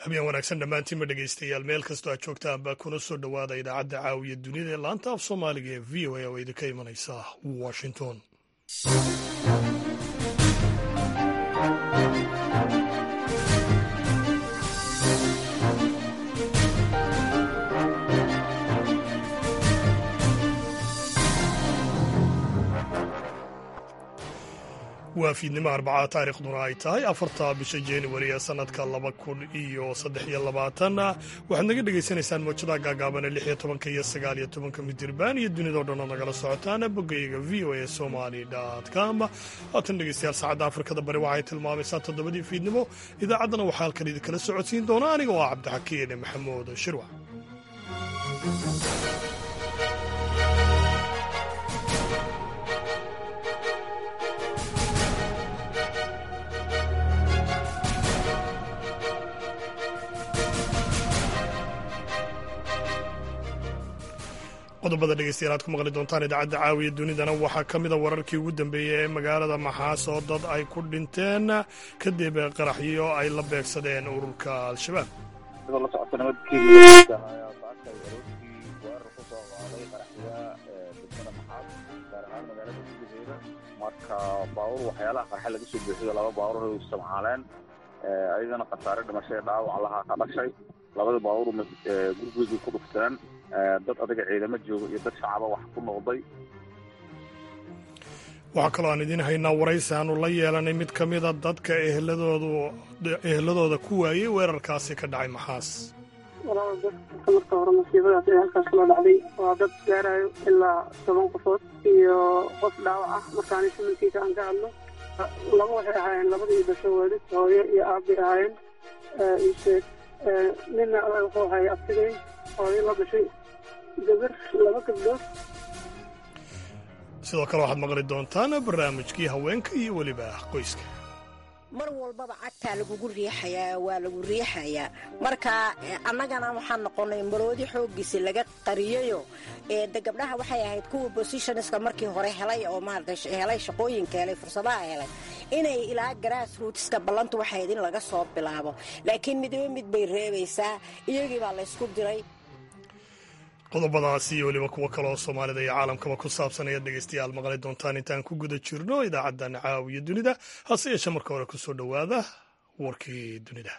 habeen wanaagsan dhammaantiinma dhegaystayaal meel kastoo aad joogtaan baa kuna soo dhowaada idaacadda caawiya dunida ee laanta af soomaaliga ee v o a oo idinka imanaysa washington waa fiidnimo arbacaa taariikhduna ay tahay afarta bisha januari ee sannadka laba kun iyo saddex iyo labaatan waxaad naga dhegaysanaysaan mawjadaha gaagaabane lix iyo tobanka iyo sagaal iyo tobanka midirbaan iyo dunidao dhan oo nagala socotaan boggayaga v o a somali com haatan dhegeystayaal saacadda afrikada bari waxay tilmaamaysaa toddobadii fiidnimo idaacaddana waxaa halkan idinkala socodsiin doona aniga oo ah cabdixakiin maxamuud shirwac qodobada dhegeystayaal aad ku maqli doontaan idaacadda caawiya dunidana waxaa ka mida wararkii ugu dambeeyey ee magaalada maxaas oo dad ay ku dhinteen kadib qaraxyo ay la beegsadeen ururka al-shabaab sidoo la socota nabadkeeda ayaa saaka ay aroortii weerar ku soo qaaday qaraxya degmada maxaas gaar ahaan magaalada gudaheeda marka baabuur waxyaalaha qarxa laga soo buuxiyo laba baabuur ay isticmaaleen ayagana khasaare dhimashay dhaawac lahaa ka dhashay labada baabuur gurigooday ku dhufteen dad adiga ciidamo jooga iyo dad shacaba wax ku noqday waxaa kaloo aan idiin haynaa waraysi aanu la yeelanay mid ka mida dadka eheladoodu eheladooda ku waayey weerarkaasi ka dhacay maxaas walaal dadka marka hore masiibadaas ee halkaas kula dhacday waa dad gaarayo ilaa toban qofood iyo qof dhaawac ah markaani simankiisa aan ka hadlo laba waxay ahaayeen labadii dhasho waalid hooyo iyo aabbay ahaayeen isheeg nina wuxuu ahay abtigeyn hooyo la dhashay gabar laba gabdhood sidoo kale waxaad maqli doontaan barnaamijkii haweenka iyo weliba qoyska mar walbaba cagtaa lagugu riixayaa waa lagu riixayaa marka annagana waxaan noqonnay maroodi xooggiisi laga qariyayo de gabdhaha waxay ahayd kuwa bosishoniska markii hore helay oo maarata helay shaqooyinka helay fursadaha helay inay ilaa garaas ruutiska ballantu waxayd in laga soo bilaabo laakiin midba mid bay reebaysaa iyagii baa laysku diray qodobadaasi iyo weliba kuwo kaleoo soomaalida iyo caalamkaba ku saabsan ayaad dhegaystayaal maqli doontaan intaan ku guda jirno idaacaddan caawiya dunida hase yeeshe marka hore ku soo dhowaada warkii dunida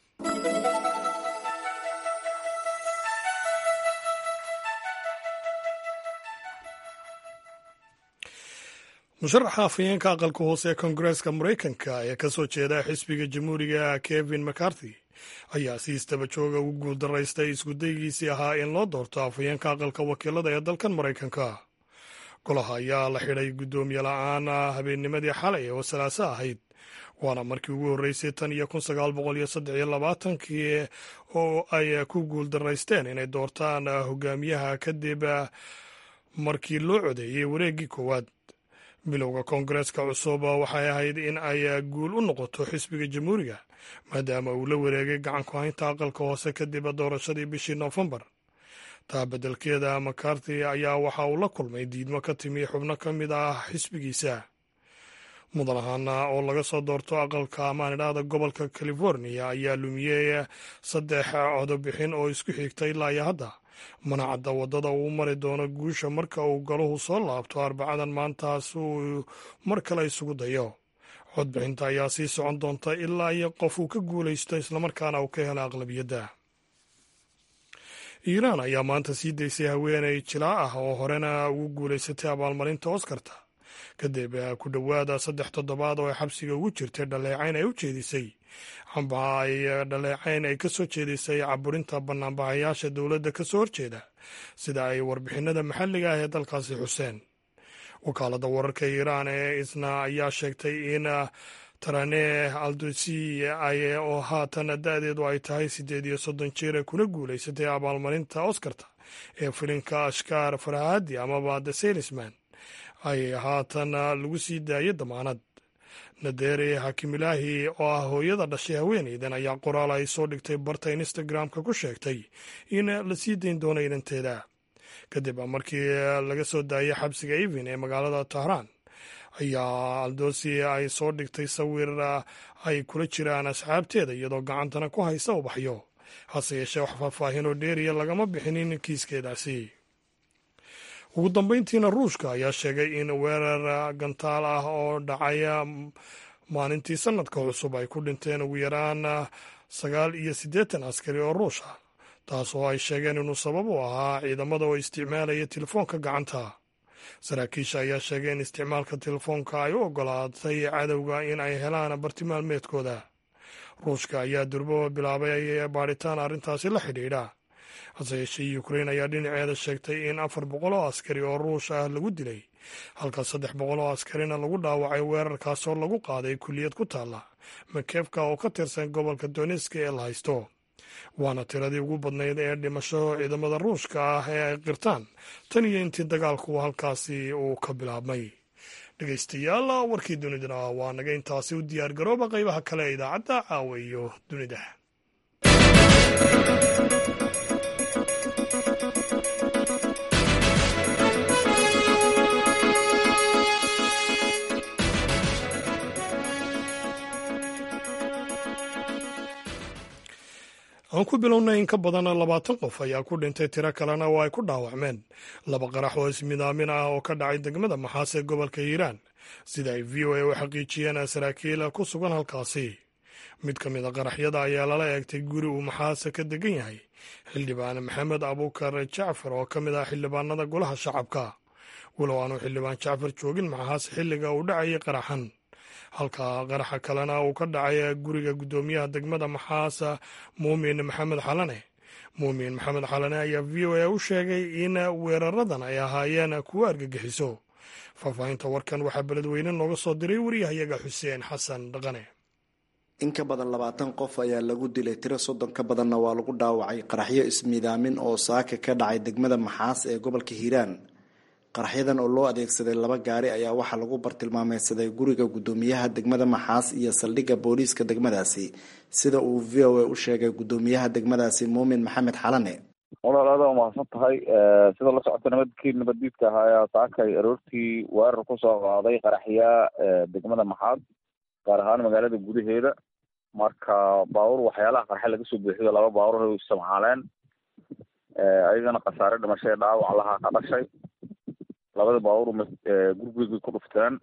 musharaxa afhayeenka aqalka hoose ee koongareeska maraykanka ee ka soo jeeda xisbiga jamhuuriga kevin mccarthy ayaa si istaba jooga ugu guuldaraystay iskudaygiisii ahaa in loo doorto afhayeenka aqalka wakiilada ee dalkan maraykanka golaha ayaa la xidhay guddoomiye la-aan habeennimadii xalay oo salaaso ahayd waana markii ugu horreysay tan iyo kun sagaal boqol iyo saddex iyo labaatankii oo ay ku guuldaraysteen inay doortaan hogaamiyaha kadib markii loo codeeyey wareeggii koowaad bilowga koongareeska cusub waxay ahayd in ay guul u noqoto xisbiga jamhuuriga maadaama uu la wareegay gacanku haynta aqalka hoose kadib doorashadii bishii noofembar taa beddelkeeda makarthi ayaa waxa uu la kulmay diidmo ka timi xubno ka mid ah xisbigiisa mudan ahaana oo laga soo doorto aqalka amaanidhahda gobolka california ayaa lumiyey saddex codobixin oo isku xigta ilaa iyo hadda mana cadda waddada uu mari doono guusha marka uu galuhu soo laabto arbacadan maantaas uu mar kale isugu dayo codbixinta ayaa sii socon doonta ilaa iyo qof uu ka guulaysto islamarkaana uu ka hela aqlabiyadda iiraan ayaa maanta sii daysay haweeney jilaa ah oo horena ugu guulaysatay abaalmarinta oskarta kadib ku dhowaada saddex toddobaad oo ay xabsiga ugu jirtay dhaleecayn ay u jeedisay amba ay dhaleecayn ay ka soo jeedisay caburinta banaanbaxayaasha dowladda ka soo horjeeda sida ay warbixinada maxalliga ah ee dalkaasi xuseen wakaaladda wararka iiraan ee isna ayaa sheegtay in tarane aldosi oo haatan da-deedu ay tahay siddeed iyo soddon jeer kuna guulaysatay abaalmarinta oskarta ee filinka ashkaar farahadi amaba the sailisman ay haatan lagu sii daayay damaanad nadere hakimilaahi oo ah hooyada dhashay haweeneydan ayaa qoraal ay soo dhigtay barta instagram-ka ku sheegtay in la sii dayn doono inanteeda kadib markii laga soo daayay xabsiga evin ee magaalada tahraan ayaa aldosi ay soo dhigtay sawir ay kula jiraan asxaabteeda iyadoo gacantana ku haysa ubaxyo hase yeeshee wax faahfaahin oo dheeriya lagama bixinin kiiskeedaasi ugu dambeyntiina ruushka ayaa sheegay in weerar gantaal ah oo dhacaya maalintii sanadka cusub ay ku dhinteen ugu yaraan sagaal iyo siddeetan askari oo ruush ah taas oo ay sheegeen inuu sabab u ahaa ciidamada oo isticmaalaya telefoonka gacanta saraakiisha ayaa sheegay in isticmaalka telefoonka ay u ogolaatay cadowga in ay helaan bartilmaameedkooda ruushka ayaa durbaba bilaabay baadhitaan arrintaasi la xidhiidha hase yeeshee ukrain ayaa dhinaceeda sheegtay in afar boqol oo askari oo ruush ah lagu dilay halka saddex boqol oo askarina lagu dhaawacay weerarkaasoo lagu qaaday kulliyad ku taalla makefka oo ka tirsan gobolka doneska ee la haysto waana tiradii ugu badnayd ee dhimasho ciidamada ruushka ah ee ay qirtaan tan iyo intii dagaalku halkaasi uu ka bilaabmay dhegeystayaal warkii dunidana waa naga intaasi u diyaar garooba qaybaha kale ee idaacadda caawa iyo dunida aan ku bilownay in ka badan labaatan qof ayaa ku dhintay tiro kalena oo ay ku dhaawacmeen laba qarax oo ismidaamin ah oo ka dhacay degmada maxaas ee gobolka hiiraan sida ay v o a u xaqiijiyeen saraakiil ku sugan halkaasi mid ka mid a qaraxyada ayaa lala eegtay guri uu maxaase ka degan yahay xildhibaan maxamed abuukar jacfar oo ka mid ah xildhibaanada golaha shacabka walow aanu xildhibaan jacfar joogin maxaase xilliga uu dhacayay qaraxan halka qaraxa kalena uu ka dhacay guriga guddoomiyaha degmada maxaasa muumin maxamed xalane muumin maxamed xalane ayaa v o a u sheegay in weeraradan ay ahaayeen kuwo argagixiso faahfaahinta warkan waxaa beledweyne nooga soo diray wariyahayaga xuseen xasan dhaqane in ka badan labaatan qof ayaa lagu dilay tiro soddon ka badanna waa lagu dhaawacay qaraxyo ismiidaamin oo saaka ka dhacay degmada maxaas ee gobolka hiiraan qaraxyadan oo loo adeegsaday laba gaari ayaa waxaa lagu bartilmaameysaday guriga guddoomiyaha degmada maxaas iyo saldhigga booliiska degmadaasi sida uu v o a u sheegay guddoomiyaha degmadaasi muumin maxamed xalane walaal aada waa mahadsan tahay sida la socota nabadkii nabaddiidka ahaa ayaa saakay aroortii weerar kusoo qaaday qaraxyaa degmada maxaad gaar ahaan magaalada gudaheeda marka baabuur waxyaalaha qarxe laga soo buuxiyo laba baabuur ay isticmaaleen ayagana khasaare dhimashay dhaawac lahaa ka dhashay labada baabuur gurigii ku dhufteen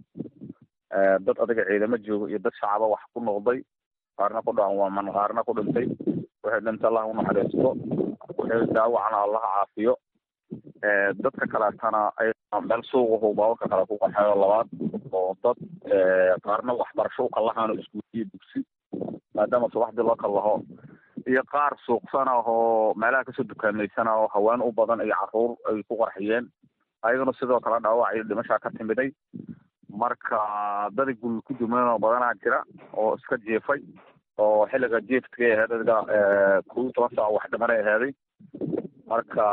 dad adiga ciidamo jooga iyo dad shacaba wax ku noqday qaarna ku dhaawacman qaarna ku dhintay waxay dhintay allah unaxariisto waxay daawacna allah caafiyo dadka kaleetana ay meel suuqahu baabuurka kale ku qaxeeyo labaad oo dad qaarna waxbarasho ukalahaano iskuuliyo dugsi maadaama subaxdii loo kallaho iyo qaar suuqsana oo meelaha kasoo dukaameysana oo haween u badan iyo caruur ay ku qarxiyeen ayagana sidoo kale dhaawac iyo dhimashaa ka timiday marka dadi guri ku duman oo badanaa jira oo iska jiifay oo xilliga jiiftkay ahayd adiga kow iyo toban saac wax dhimanay ahaaday marka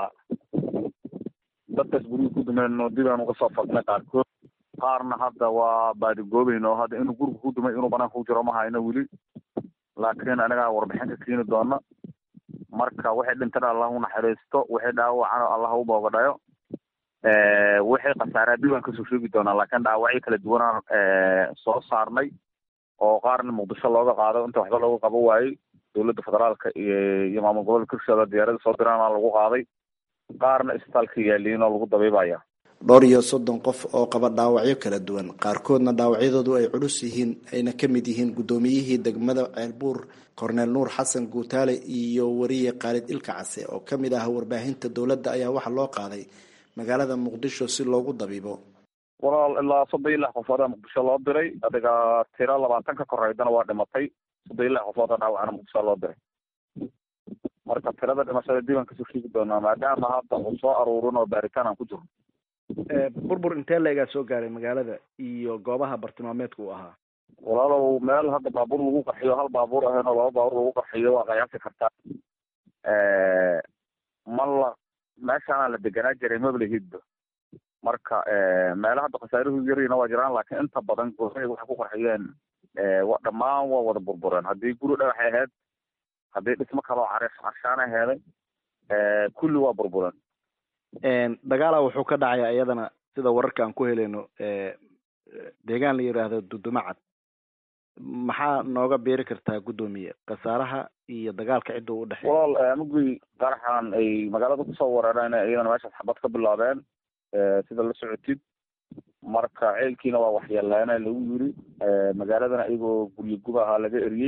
dadkaas guriga ku dumeen dib aan uga soo fadnay qaarkood qaarna hadda waa baadigoobeyn oo hadda inuu guriga ku dumay inuu banaanka ku jiro ma hayno weli laakiin anagaa warbixin ka keeni doona marka waxay dhintana allah u naxariisto waxay dhaawacana allah u boogadhayo waxay khasaaraa dib aan kasoo sheegi doonaa laakiin dhaawacyo kala duwanaan soo saarnay oo qaarna muqdisho looga qaado inta waxba looga qabo waayey dowladda federaalka iyo maamul gobolka hirshabelle diyaarada soo diraana lagu qaaday qaarna isbitaalka yaaliin oo lagu dabiibaya dhowr iyo soddon qof oo qaba dhaawacyo kala duwan qaarkoodna dhaawacyadoodu ay culus yihiin ayna ka mid yihiin guddoomiyihii degmada ceelbuur korneel nuur xasan guutaale iyo wariye khaalid ilka case oo ka mid ah warbaahinta dowladda ayaa waxaa loo qaaday magaalada muqdisho si loogu dabiibo walaal ilaa soddon iyo lix qofoodaa muqdisho loo diray adiga tiro labaatan ka koreydana waa dhimatay soddon iyo lix qofooda dhaawacana muqdisho loo diray marka tirada dhimashada dib aan kasoo sheegi doonaa maadaama hadda uu soo aruurin oo baaritaan aan ku jirno burbur intee leegaa soo gaaray magaalada iyo goobaha bartilmaameedka uu ahaa walaalow meel hadda baabuur lagu qarxiyo hal baabuur ahayn oo laba baabuur lagu qarxiyo waa qiyaasi kartaa ma la meeshaana la deganaa jiray mablahidba marka meela hadda khasaaruhu yarina waa jiraan laakiin inta badan goobahay waxay ku qarxiyeen dhammaan waa wada burbureen haddii guri dhagaxay ahayd haddii dhismo kaloo carish carshaana heeday kulli waa burbureen dagaala wuxuu ka dhacaya iyadana sida wararka aan ku helayno deegaan la yidhaahdo dudumacad maxaa nooga beeri kartaa guddoomiye khasaaraha iyo dagaalka cidda u dhexeeya walaal mugii qaraxan ay magaalada kusoo weerareen iyadana meeshaas xabad ka bilaabeen sida la socotid marka ceelkiina waa waxyeeleena lagu yiri magaaladana iyagoo guryo gub ahaa laga eriyey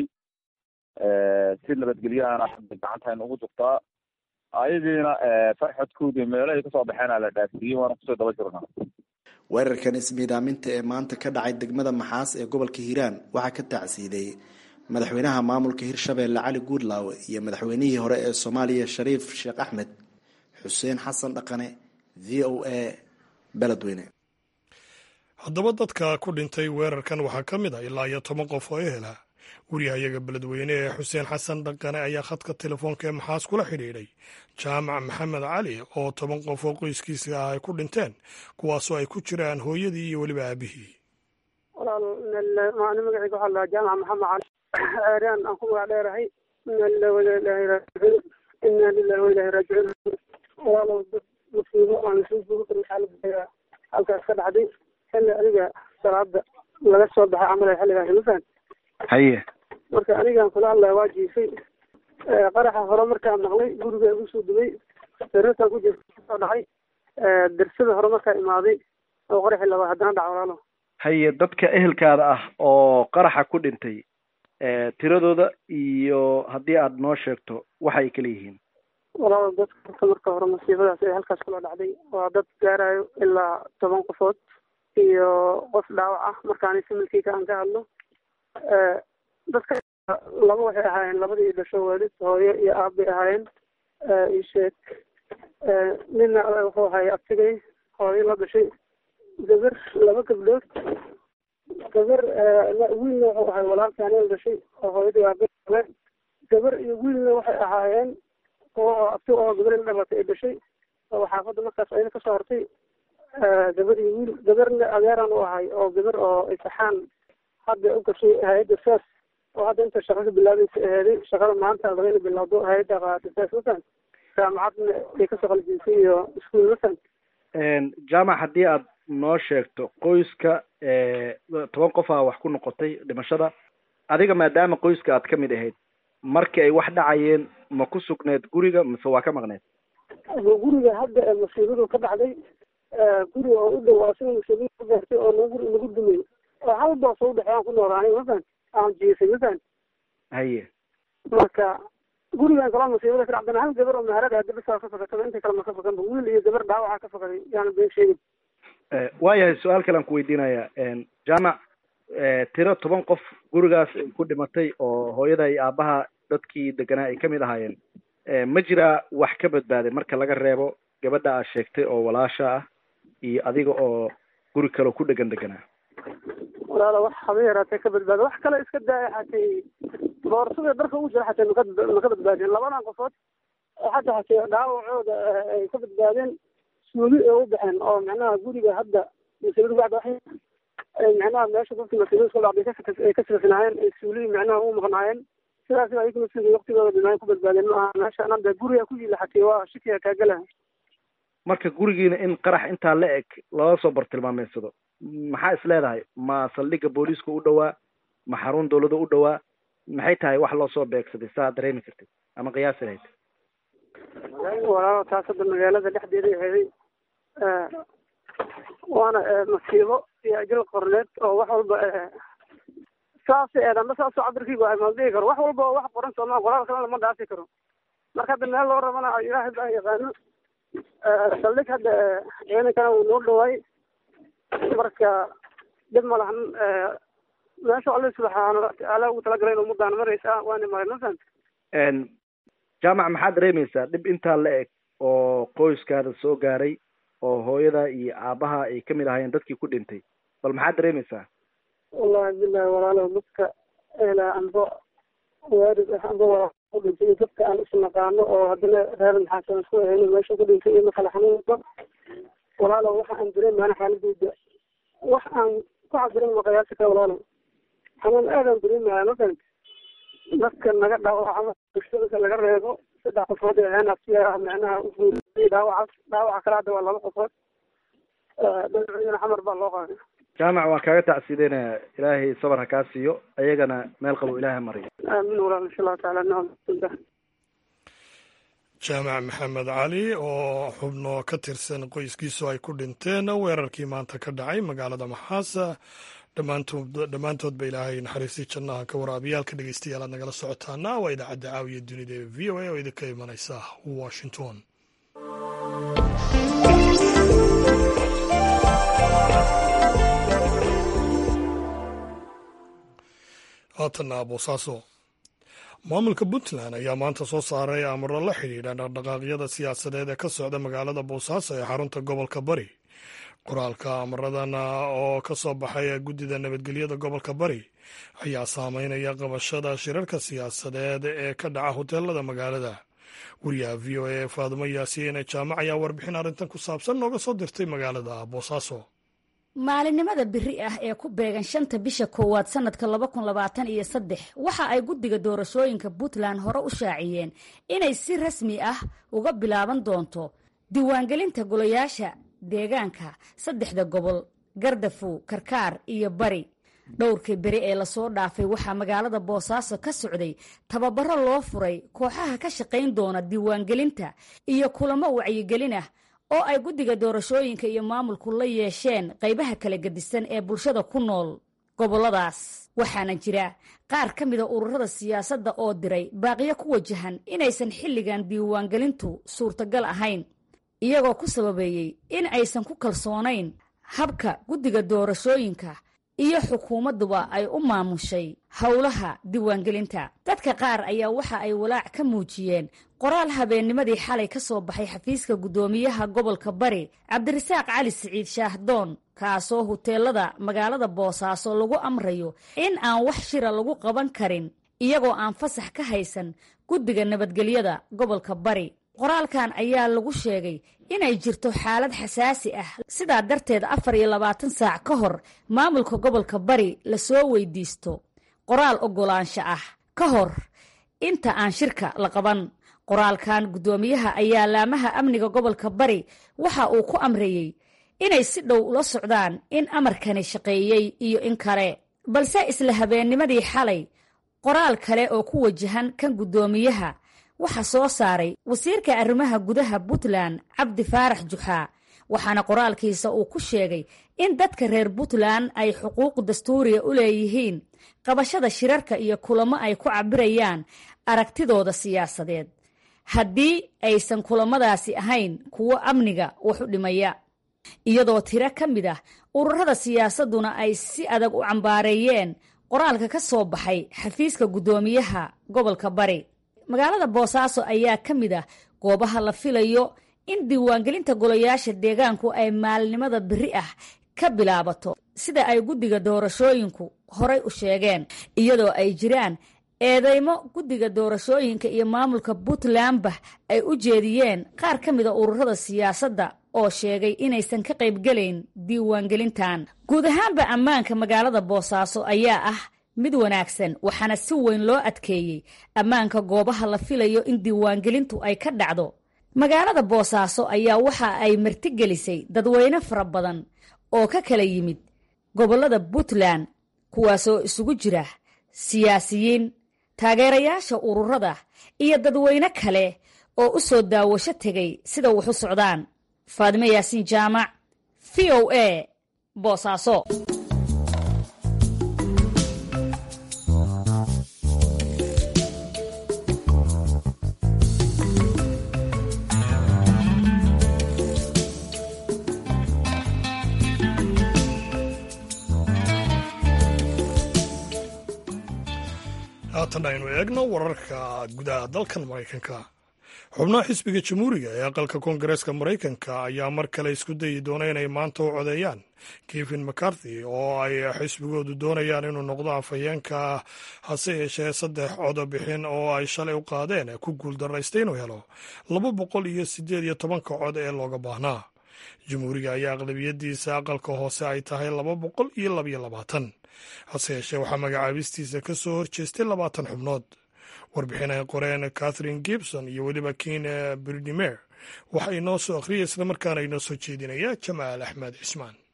si nabadgelyahana hadda gacanta aynu ugu dugtaa ayagiina farxadkoodii meelo ay kasoo baxeena la dhaafiyey waana kusoo daba jirnaa weerarkan ismiidaaminta ee maanta ka dhacay degmada maxaas ee gobolka hiiraan waxaa ka tacsiiday madaxweynaha maamulka hirshabeelle cali guudlaawe iyo madaxweynihii hore ee soomaaliya shariif sheekh axmed xuseen xasan dhaqane v o a beledweyne haddaba dadka ku dhintay weerarkan waxaa ka mid ah ilaa iyo toban qof oo ehela wariyahayaga beledweyne ee xuseen xasan dhaqane ayaa khadka telefoonka ee maxaas kula xidhiidhay jaamac maxamed cali oo toban qof oo qoyskiisa ah ay ku dhinteen kuwaasoo ay ku jiraan hooyadii iyo weliba aabihii walaal maalin magacayga waxaa lahaa jaamac maxamed cali ceeraan aan ku magac dheerahay ina lillahi wa inaa ilaahi raajicuun ina lillahi wa ilaahi raajicuun walaalow dad musiibo aan lasoo joogi karin xaalada halkaas ka dhacday xilli adiga salaada laga soo baxay camal xilligaas mafahant haye marka anigaan kula hadlaya waa jiifay qaraxa hore markaan maqlay guriga igu soo dubay sariirtaan ku jirta soo dhacay darsada hore markaa imaaday oo qaraxii labaad haddana dhaca walaalo haye dadka ehelkaada ah oo qaraxa ku dhintay tiradooda iyo haddii aad noo sheegto waxay kala yihiin walaalo dadka marka hore masiibadaas ee halkaas kula dhacday waa dad gaarayo ilaa toban qofood iyo qof dhaawac ah markaani similkiika aan ka hadlo dadka laba waxay ahaayeen labadii dhasho waalid hooyo iyo aab bay ahaayeen isheeg nina wuxuu ahaay abtigay hooyo la dhashay gabar laba gabdhood gabar wiilna wuxuu ahay walaalkaani la dhashay oo hooyadii aabe gabar iyo wiilna waxay ahaayeen kuwa oo abti oo gabar la dhalatay ay dhashay oo xaafadda markaas ayna kasoo hortay gabar iyo wiil gabarna adeeran u ahay oo gabar oo isaxaan hadda u gashay hay-adda saas oo hadda inta shaqa ka bilaabaysa aheeday shaqada maanta laga ina bilowdo hay-adda qaata saas masan jaamacadna ay kasoo qalijisay iyo iskuul masan jaamac haddii aad noo sheegto qoyska toban qof aa wax ku noqotay dhimashada adiga maadaama qoyska aad ka mid ahayd markii ay wax dhacayeen ma ku sugneed guriga mise waa ka maqneed guriga hadda masiibadu ka dhacday guriga oo u dhow asiga masiibadu ka gaartay oo nagu nagu dumay oo hal boos oo udhexeey aan ku noolaanay mafan aan jiifay mafan haye marka gurigan kaloo masiibada ka dhacdana hal gabar oo maharada hadda bisaa ka fakataba inta kale ma ka fakanba wiil iyo gabar dhaawaca ka fakaday yaana been sheegin waayahay su-aal kale aan ku weydiinaya jaamac tiro toban qof gurigaas ku dhimatay oo hooyada iyo aabaha dadkii deganaa ay kamid ahaayeen ma jiraa wax ka badbaaday marka laga reebo gabadha aad sheegtay oo walaasha ah iyo adiga oo guri kaleo ku dhegan deganaa walaala wax haba yaraatee ka badbaada wax kale iska daaya xatay boorsada dharka ugu jira xatay maka maka badbaadeen labadan qofood hadda xatay dhaawacooda ay ka badbaadeen suuli ay u baxeen oo macnaha guriga hadda masiibada ku dhacda waxay macnaha meesha dadka masiibada ku dhacday ay ka sifisnaayeen ay suuli macnaha u maqnaayeen sidaas ayaga masiibada waqtigooda dhimaan ku badbaadeen ma aha meesha anada guriga ku yila xatay waa shikiga kaagala marka gurigiina in qarax intaa la eg looga soo bartilmaameysado maxaa is leedahay ma saldhigga booliiska u dhowaa ma xarun dawlada u dhowaa maxay tahay wax loo soo beegsaday saa dareemi kartid ama qiyaasi lahayd walaalo taas hadda magaalada dhexdeeda aheeday waana masiibo iyo ajal qorneed oo wax walba saas eedanba saasoo cabirkiiba ma dhihi karo wax walba wax qoran sooma qoraal kalena lama dhaafi karo marka hadda meel loo rabana ilaahay baa yaqaano saldhig hadda ciidankana wuu noo dhawaay marka dhib ma lahan meesha alle subxaana watacaala ugu talagalay in ummadaan maraysa waana maray ma fahanta jaamac maxaad dareemaysaa dhib intaa la eg oo qoyskaada soo gaaray oo hooyada iyo aabaha ay kamid ahaayeen dadkii ku dhintay bal maxaad dareemaysaa wallahi bilahi walaalo dadka elaa anbo waarid ah anbo waa ku dhintay dadka aan isnaqaano oo haddana reer maxaasan isku ahayno meesha ku dhintay iyo makala xanuunba walaalo waxa aan dareemaana xaaladooda wax aan ku cabirin ma qiyaasi kara walaalo xanuun aadaan dareemaya ma fahanta dadka naga dhaawacama bulshada laga reebo saddex qofood ee ahaan abtiya macnaha uguuriyay dhaawacaas dhaawaca kale hadda waa laba qofood dhinaciina xamar baa loo qaaday jaamac waan kaaga tacsiideynaya ilaahay sabar ha kaa siiyo ayagana meel qabo ilaahay mariyo aamin walaal insha allahu tacaala nacam jaamac maxamed cali oo xubno ka tirsan qoyskiisu ay ku dhinteen weerarkii maanta ka dhacay magaalada maxaasa dhammaantoodba ilaahay naxariistii jannaha ka waraabiyaalka dhegeystayaal aad nagala socotaana waa idaacadda caawiya dunida ee v o a oo idinka imanaysa washington haatanna boosaaso maamulka puntland ayaa maanta soo saaray amaro la xidhiidha dhaqdhaqaaqyada siyaasadeed ee ka socda magaalada boosaaso ee xarunta gobolka bari qoraalka amaradan oo ka soo baxay guddida nabadgelyada gobolka bari ayaa saameynaya qabashada shirarka siyaasadeed ee ka dhaca hoteelada magaalada wariyaha v o a faadimo yaasiin jaamac ayaa warbixin arrintan ku saabsan nooga soo dirtay magaalada boosaaso maalinimada biri ah ee ku beegan shanta bisha koowaad sanadka laba kun labaatan iyo saddex waxa ay guddiga doorashooyinka puntland hore u shaaciyeen inay si rasmi ah uga bilaaban doonto diiwaangelinta golayaasha deegaanka saddexda gobol gardafu karkaar iyo bari dhowrkii beri ee lasoo dhaafay waxaa magaalada boosaaso ka socday tababaro loo furay kooxaha ka shaqayn doona diiwaangelinta iyo kulamo wacyigelin ah oo ay guddiga doorashooyinka iyo maamulku la yeesheen qaybaha kala gedisan ee bulshada ku nool gobolladaas waxaana jira qaar ka mida ururada siyaasadda oo diray baaqiyo ku wajahan inaysan xilligan diiwaangelintu suurtagal ahayn iyagoo ku sababeeyey in aysan ku kalsoonayn habka guddiga doorashooyinka iyo xukuumadduba ay u maamushay howlaha diiwaangelinta dadka qaar ayaa waxa ay walaac ka muujiyeen qoraal habeennimadii xalay ka soo baxay xafiiska guddoomiyaha gobolka bari cabdirasaaq cali siciid shaahdoon kaasoo huteelada magaalada boosaaso lagu amrayo in aan wax shira lagu qaban karin iyagoo aan fasax ka haysan guddiga nabadgelyada gobolka bari qoraalkan ayaa lagu sheegay inay jirto xaalad xasaasi ah sidaa darteed afar iyo labaatan saac ka hor maamulka gobolka bari lasoo weydiisto qoraal oggolaansho ah ka hor inta aan shirka la qaban qoraalkan guddoomiyaha ayaa laamaha amniga gobolka bari waxa uu ku amreeyey inay si dhow ula socdaan in amarkani shaqeeyey iyo in kale balse isla habeennimadii xalay qoraal kale oo ku wajahan kan guddoomiyaha waxaa soo saaray wasiirka arrimaha gudaha puntland cabdi faarax juxaa waxaana qoraalkiisa uu ku sheegay in dadka reer puntland ay xuquuq dastuuriya u leeyihiin qabashada shirarka iyo kulamo ay ku cabirayaan aragtidooda siyaasadeed haddii aysan kulamadaasi ahayn kuwo amniga wax u dhimaya iyadoo tiro ka mid ah ururada siyaasadduna ay si adag u cambaareeyeen qoraalka ka soo baxay xafiiska guddoomiyaha gobolka bari magaalada boosaaso ayaa ka mid ah goobaha la filayo in diiwaangelinta golayaasha deegaanku ay maalinimada biri ah ka bilaabato sida ay guddiga doorashooyinku horay u sheegeen iyadoo ay jiraan eedeymo guddiga doorashooyinka iyo maamulka puntlandba ay u jeediyeen qaar ka mida ururada siyaasadda oo sheegay inaysan ka qaybgelayn diiwaangelintan guud ahaanba ammaanka magaalada boosaaso ayaa ah mid wanaagsan waxaana si weyn loo adkeeyey ammaanka goobaha la filayo in diiwaangelintu ay ka dhacdo magaalada boosaaso ayaa waxa ay martigelisay dadweyne fara badan oo ka kala yimid gobollada puntland kuwaasoo isugu jira siyaasiyiin taageerayaasha ururada iyo dadweyne kale oo u soo daawasho tegay sida wax u socdaan faadimo yaasiin jaamac v o a boosaaso haatan aynu eegno wararka gudaha dalkan maraykanka xubnaha xisbiga jamhuuriga ee aqalka koongareeska maraykanka ayaa mar kale isku dayi doona inay maanta u codeeyaan kevin mccarthy oo ay xisbigoodu doonayaan inuu noqdo afhayeenka hase yeeshee saddex codobixin oo ay shalay u qaadeen ku guuldaraystay inuu helo laba boqol iyo siddeed iyo tobanka cod ee looga baahnaa jamhuuriga ayaa aqlabiyadiisa aqalka hoose ay tahay laba boqol iyo labaiyo labaatan hase yeeshee waxaa magacaabistiisa ka soo horjeestay labaatan xubnood warbixin ay qoreen catherine gibson iyo weliba kin bridimer waxa inoo soo akhriyay islamarkaana inoo soo jeedinaya jamaal axmed cismaan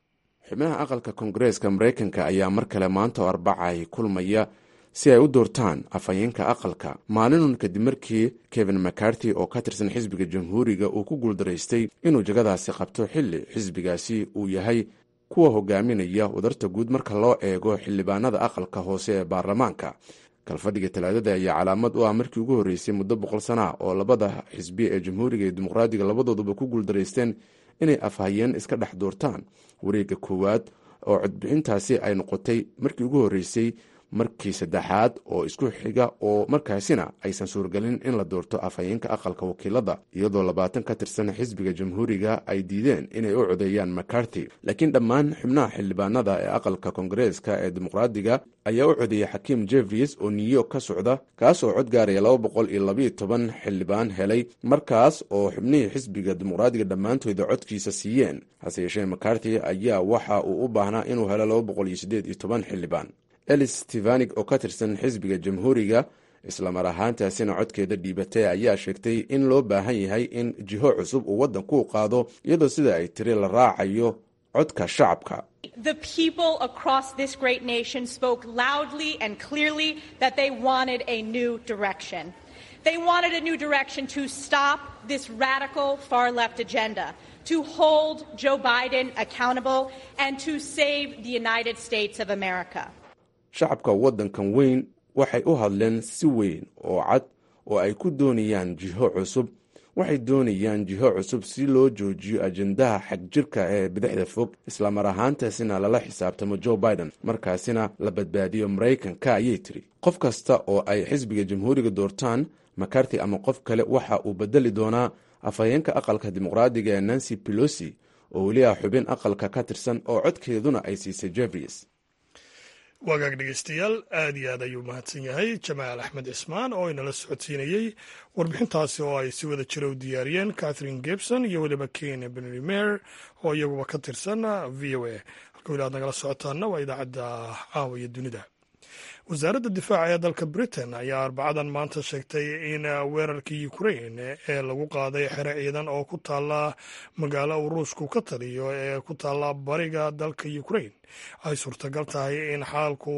xubnaha aqalka koongareeska maraykanka ayaa mar kale maanta oo arbacay kulmaya si ay u doortaan afhayeenka aqalka maalinun kadib markii kevin macarty oo ka tirsan xisbiga jamhuuriga uu ku guuldaraystay inuu jagadaasi qabto xilli xisbigaasi uu yahay kuwa hogaaminaya wadarta guud marka loo eego xildhibaanada aqalka hoose ee baarlamaanka kalfadhiga talaadada ayaa calaamad u ah markii ugu horreysay muddo boqol sana ah oo labada xisbi ee jamhuuriga iyo dimuqraadiga labadooduba ku guuldaraysteen inay afhayeen iska dhex doortaan wareegga koowaad oo codbixintaasi ay noqotay markii ugu horreysay markii saddexaad oo isku xiga oo markaasina aysan suuragelin in la doorto afhayeenka aqalka wakiilada iyadoo labaatan ka tirsan xisbiga jamhuuriga ay diideen inay u codeeyaan macarty laakiin dhammaan xubnaha xildhibaanada ee aqalka koongareeska ee dimuqraadiga ayaa u codeeyay xakiim jefries oo new york ka socda kaas oo cod gaaraya laba boqol iyo labayo toban xildhibaan helay markaas oo xubnihii xisbiga dimuqraadiga dhammaantooda codkiisa siiyeen hase yeeshee macarty ayaa waxa uu u baahnaa inuu helo laba boqol iyo sideed iyo toban xildhibaan elis stefanik oo ka tirsan xisbiga jamhuuriga islamar ahaantaasina codkeeda dhiibatay ayaa sheegtay in loo baahan yahay in jiho cusub uu waddanku u qaado iyadoo sida ay tiri la raacayo codka shacabka The people across this great nation spoke loudly and clearly that they wanted a new direction. They wanted a new direction to stop this radical far left agenda, to hold Joe Biden accountable, and to save the United States of America. shacabka waddankan weyn waxay u hadleen si weyn oo cad oo ay ku doonayaan jiho cusub waxay doonayaan jiho cusub si loo joojiyo ajendaha xagjirka ee bidixda fog islamar ahaantaasina lala xisaabtamo joe biden markaasina la badbaadiyo maraykanka ayay tiri qof kasta oo ay xisbiga jamhuuriga doortaan macarty ama qof kale waxa uu bedeli doonaa afhayeenka aqalka dimuqraadiga ee nancy pelosi oo weli ah xubin aqalka ka tirsan oo codkeeduna ay siisay jefries wagaag dhegeystayaal aad iyo aad ayuu mahadsan yahay jamaal axmed cismaan oo inala socodsiinayey warbixintaasi oo ay si wada jira u diyaariyeen catherine gebson iyo weliba kenya benrimer oo iyaguba ka tirsan v o a halka weli aad nagala socotaana waa idaacadda caawa iyo dunida wasaaradda difaaca ee dalka britain ayaa arbacadan maanta sheegtay in weerarkii ukrain ee lagu qaaday xere ciidan oo ku taala magaalo uu ruushku ka taliyo ee ku taala bariga dalka ukrain ay suurtagal tahay in xaalku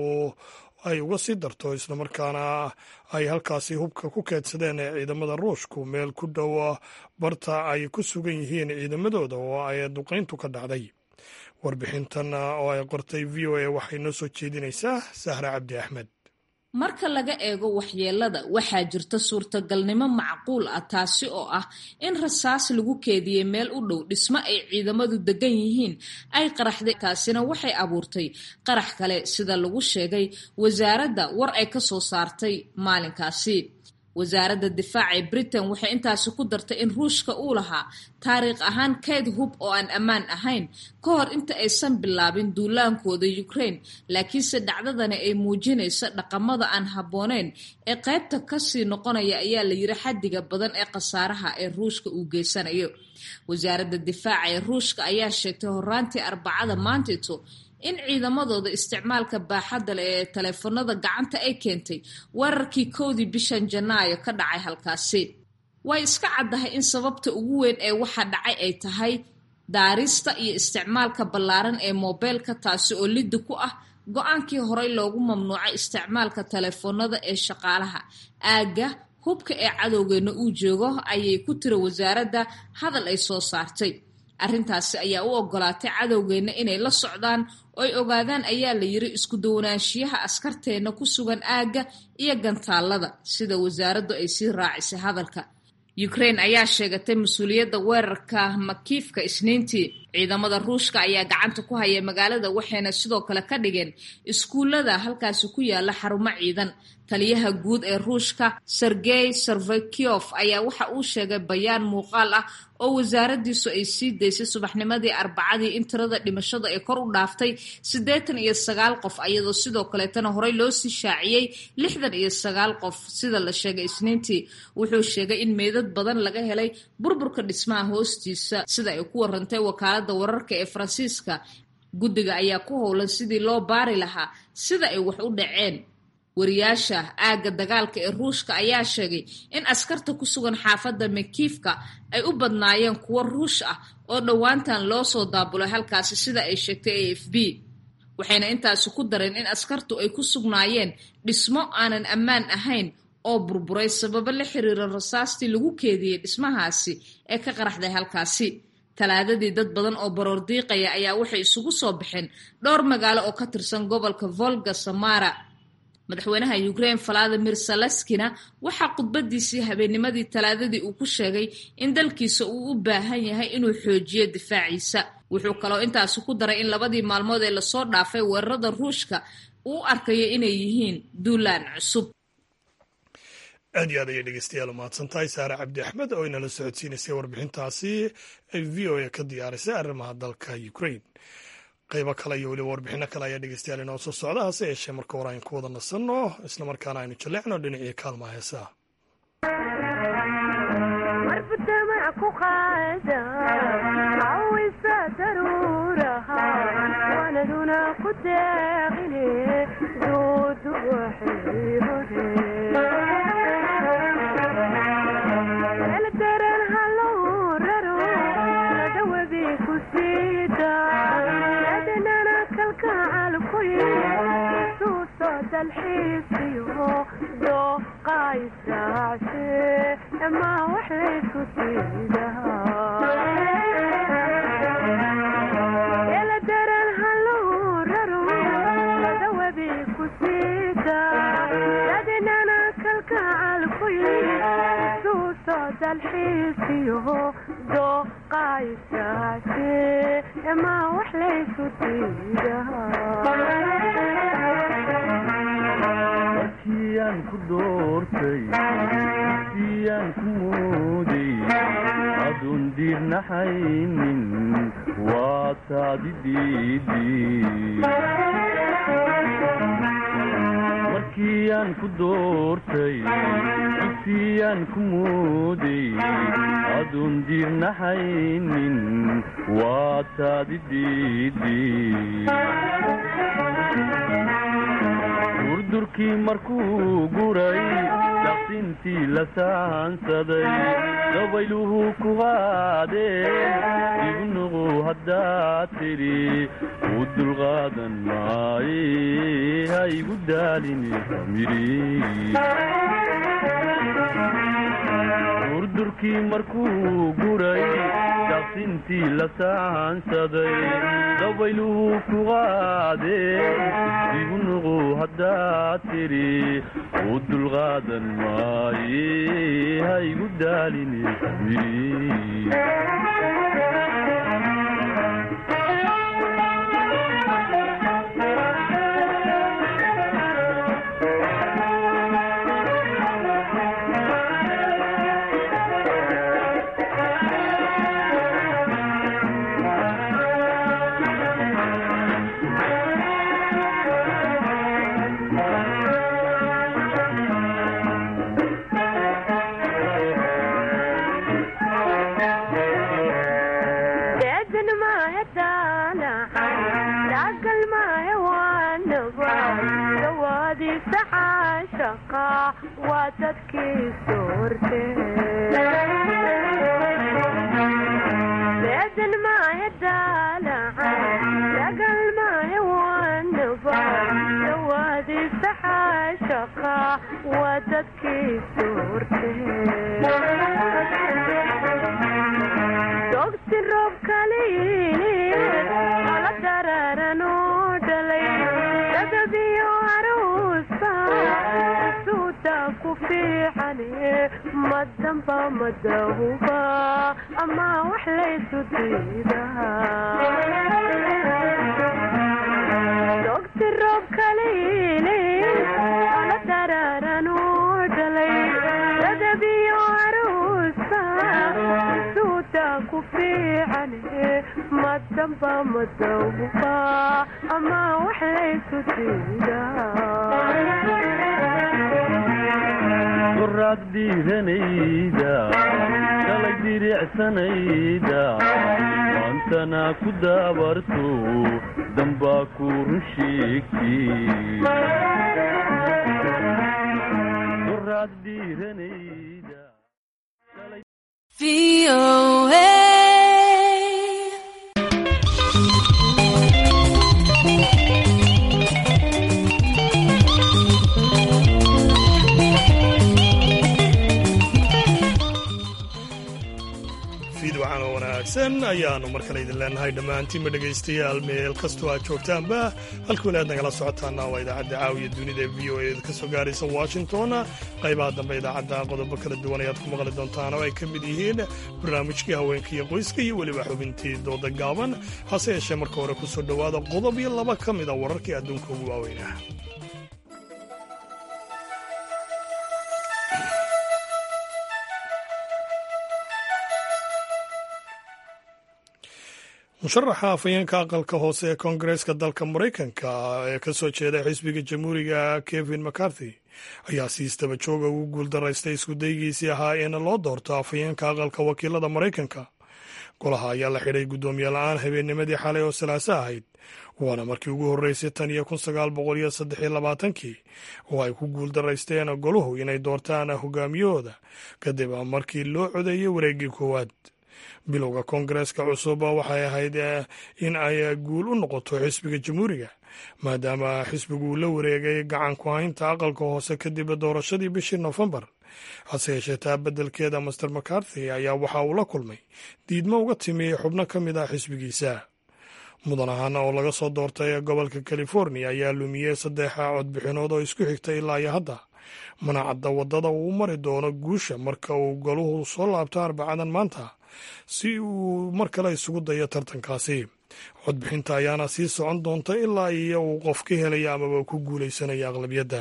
ay uga sii darto islamarkaana ay halkaasi hubka ku keedsadeen ciidamada ruushku meel ku dhow barta ay ku sugan yihiin ciidamadooda oo ay duqayntu ka dhacday warbixintan oo ay qortay v o a waxay noo soo jeedinaysaa sahra cabdi axmed marka laga eego waxyeelada waxaa jirta suurtagalnimo macquul ah taasi oo ah in rasaas lagu keediyey meel u dhow dhismo ay ciidamadu degan yihiin ay qaraxday taasina waxay abuurtay qarax kale sida lagu sheegay wasaaradda war ay ka soo saartay maalinkaasi wasaaradda difaaca ee britain waxay intaasi ku dartay in ruushka uu lahaa taariikh ahaan kayd hub oo aan ammaan ahayn ka hor inta aysan bilaabin duulaankooda ukraine laakiinse dhacdadani ay muujinayso dhaqamada aan habbooneyn ee qaybta kasii noqonaya ayaa la yiri xaddiga badan ee khasaaraha ee ruushka uu geysanayo wasaaradda difaaca ee ruushka ayaa sheegtay horaantii arbacada maantito in ciidamadooda isticmaalka baaxadda leh ee taleefanada gacanta ay keentay weerarkii kowdii bishan janaayo ka dhacay halkaasi way iska caddahay in sababta ugu weyn ee waxa dhacay ay tahay daarista iyo isticmaalka ballaaran ee moobeelka taasi oo liddi ku ah go-aankii horey loogu mamnuucay isticmaalka taleefanada ee shaqaalaha aagga hubka ee cadowgeena uu joogo ayay ku tiri wasaaradda hadal ay soo saartay arrintaasi ayaa u ogolaatay cadowgeenna inay la socdaan oy ogaadaan ayaa la yiri isku duwanaanshiyaha askarteenna ku sugan aagga iyo gantaallada sida wasaaraddu ay sii raacisay hadalka ukraine ayaa sheegatay mas-uuliyadda weerarka makiifka isniintii ciidamada ruushka ayaa gacanta ku haya magaalada waxayna sidoo kale ka dhigeen iskuullada halkaasi ku yaala xarumo ciidan taliyaha guud ee ruushka sergey sarvekiof ayaa waxa uu sheegay bayaan muuqaal ah oo wasaaraddiisu ay sii daysay subaxnimadii arbacadii in tirada dhimashada ee kor u dhaaftay siddeetan iyo sagaal qof iyadoo sidoo kaleetana horey loo sii shaaciyey lixdan iyo sagaal qof sida la sheegay isniintii wuxuu sheegay in meydad badan laga helay burburka dhismaha hoostiisa sida ay ku warantay wakaaladda wararka ee faransiiska guddiga ayaa ku howlan sidii loo baari lahaa sida ay wax u dhaceen wariyaasha aagga dagaalka ee ruushka ayaa sheegay in askarta ku sugan xaafadda mekiifka ay u badnaayeen kuwo ruush ah oo dhowaantan loo soo daabulay halkaasi sida ay sheegtay a f b waxayna intaasi ku dareen in askartu ay ku sugnaayeen dhismo aanan ammaan ahayn oo burburay sababo la xiriira rasaastii lagu keediyey dhismahaasi ee ka qaraxday halkaasi talaadadii dad badan oo baroor diiqaya ayaa waxay isugu soo baxeen dhowr magaalo oo ka tirsan gobolka volga samara madaxweynaha ukraine valadimir salaskina waxaa khudbadiisii habeennimadii talaadadii uu ku sheegay in dalkiisa uu u baahan yahay inuu xoojiyo difaaciisa wuxuu kaloo intaasi ku daray in labadii maalmood ee lasoo dhaafay weerarada ruushka uu arkayo inay yihiin duulaan cusub aad iyo aad ayay dhegeystayaal umahadsan tahay saare cabdi axmed oo inala socodsiinaysay warbixintaasi ay v o a ka diyaarisay arrimaha dalka ukraine qaybo kale iyo weliba warbixino kale ayaa dhegeystayaal inoo soo socda hase yeeshee marka hore aynu ku wada nasanno islamarkaana aynu jalleecno dhinacii kaalmaha heesaha markiyaan ku doortay siyaan ku mooday aduun diirnaxaynin waa taadi markiyaan ku doortay siyaan ku mooday aduun diirnaxaynin waa taadi durdurkii markuu guray daqsintii la saansaday dabayluhu ku qaadeen igu nuqu haddaad tidhi u dulqaadan maaye ha igu daalini durdurkii markuu guray daqsintii la saansaday dabayluhu ku qaadeen igu nuqu haddaad tidhi u dulqaadan maaye ha igu daalini qoraad dhiiranayda shalay diricsanayda maantana ku daabarto dambaa ku run sheegtay wanaagsan ayaanu mar kale idin leenahay dhammaantiinba dhegaystayaal meel kastoo aad joogtaanba halka weli aad nagala socotaana waa idaacadda caawiya dunida ee v o e ka soo gaaraysa washington qaybaha dambe idaacadda qodobo kala duwan ayaad ku maqli doontaan oo ay ka mid yihiin barnaamijkii haweenka iyo qoyska iyo weliba xubintii dooda gaaban hase yeeshee marka hore ku soo dhowaada qodob iyo laba ka mid a wararkii adduunka ugu waaweynah musharaxa afhayeenka aqalka hoose ee koongareeska dalka maraykanka ee ka soo jeeda xisbiga jamhuuriga kevin mccarthy ayaa si istaba jooga ugu guuldaraystay iskudaygiisii ahaa in loo doorto afhayeenka aqalka wakiilada maraykanka golaha ayaa la xidhay guddoomiye la-aan habeennimadii xalay oo salaaso ahayd waana markii ugu horreysay tan iyo kun sagaal boqol iyo saddex iyo labaatankii oo ay ku guuldaraysteen goluhu inay doortaan hogaamiyahooda kadib markii loo codeeyey wareeggii koowaad bilowga koongareeska cusub waxay ahayd in ay guul u noqoto xisbiga jamhuuriga maadaama xisbigu uu la wareegay gacan ku haynta aqalka hoose kadib doorashadii bishii nofembar hase yeeshee taa beddelkeeda master macarthy ayaa waxa uu la kulmay diidmo uga timi xubno ka mid ah xisbigiisa mudan ahaana oo laga soo doortay gobolka california ayaa lumiyey saddex codbixinood oo isku xigta ilaa iyo hadda mana cadda waddada uu mari doono guusha marka uu goluhu soo laabto arbacadan maanta si uu mar kale isugu dayo tartankaasi codbixinta ayaana sii socon doonta ilaa iyo uu qof ka helaya amaba ku guulaysanaya aqlabiyadda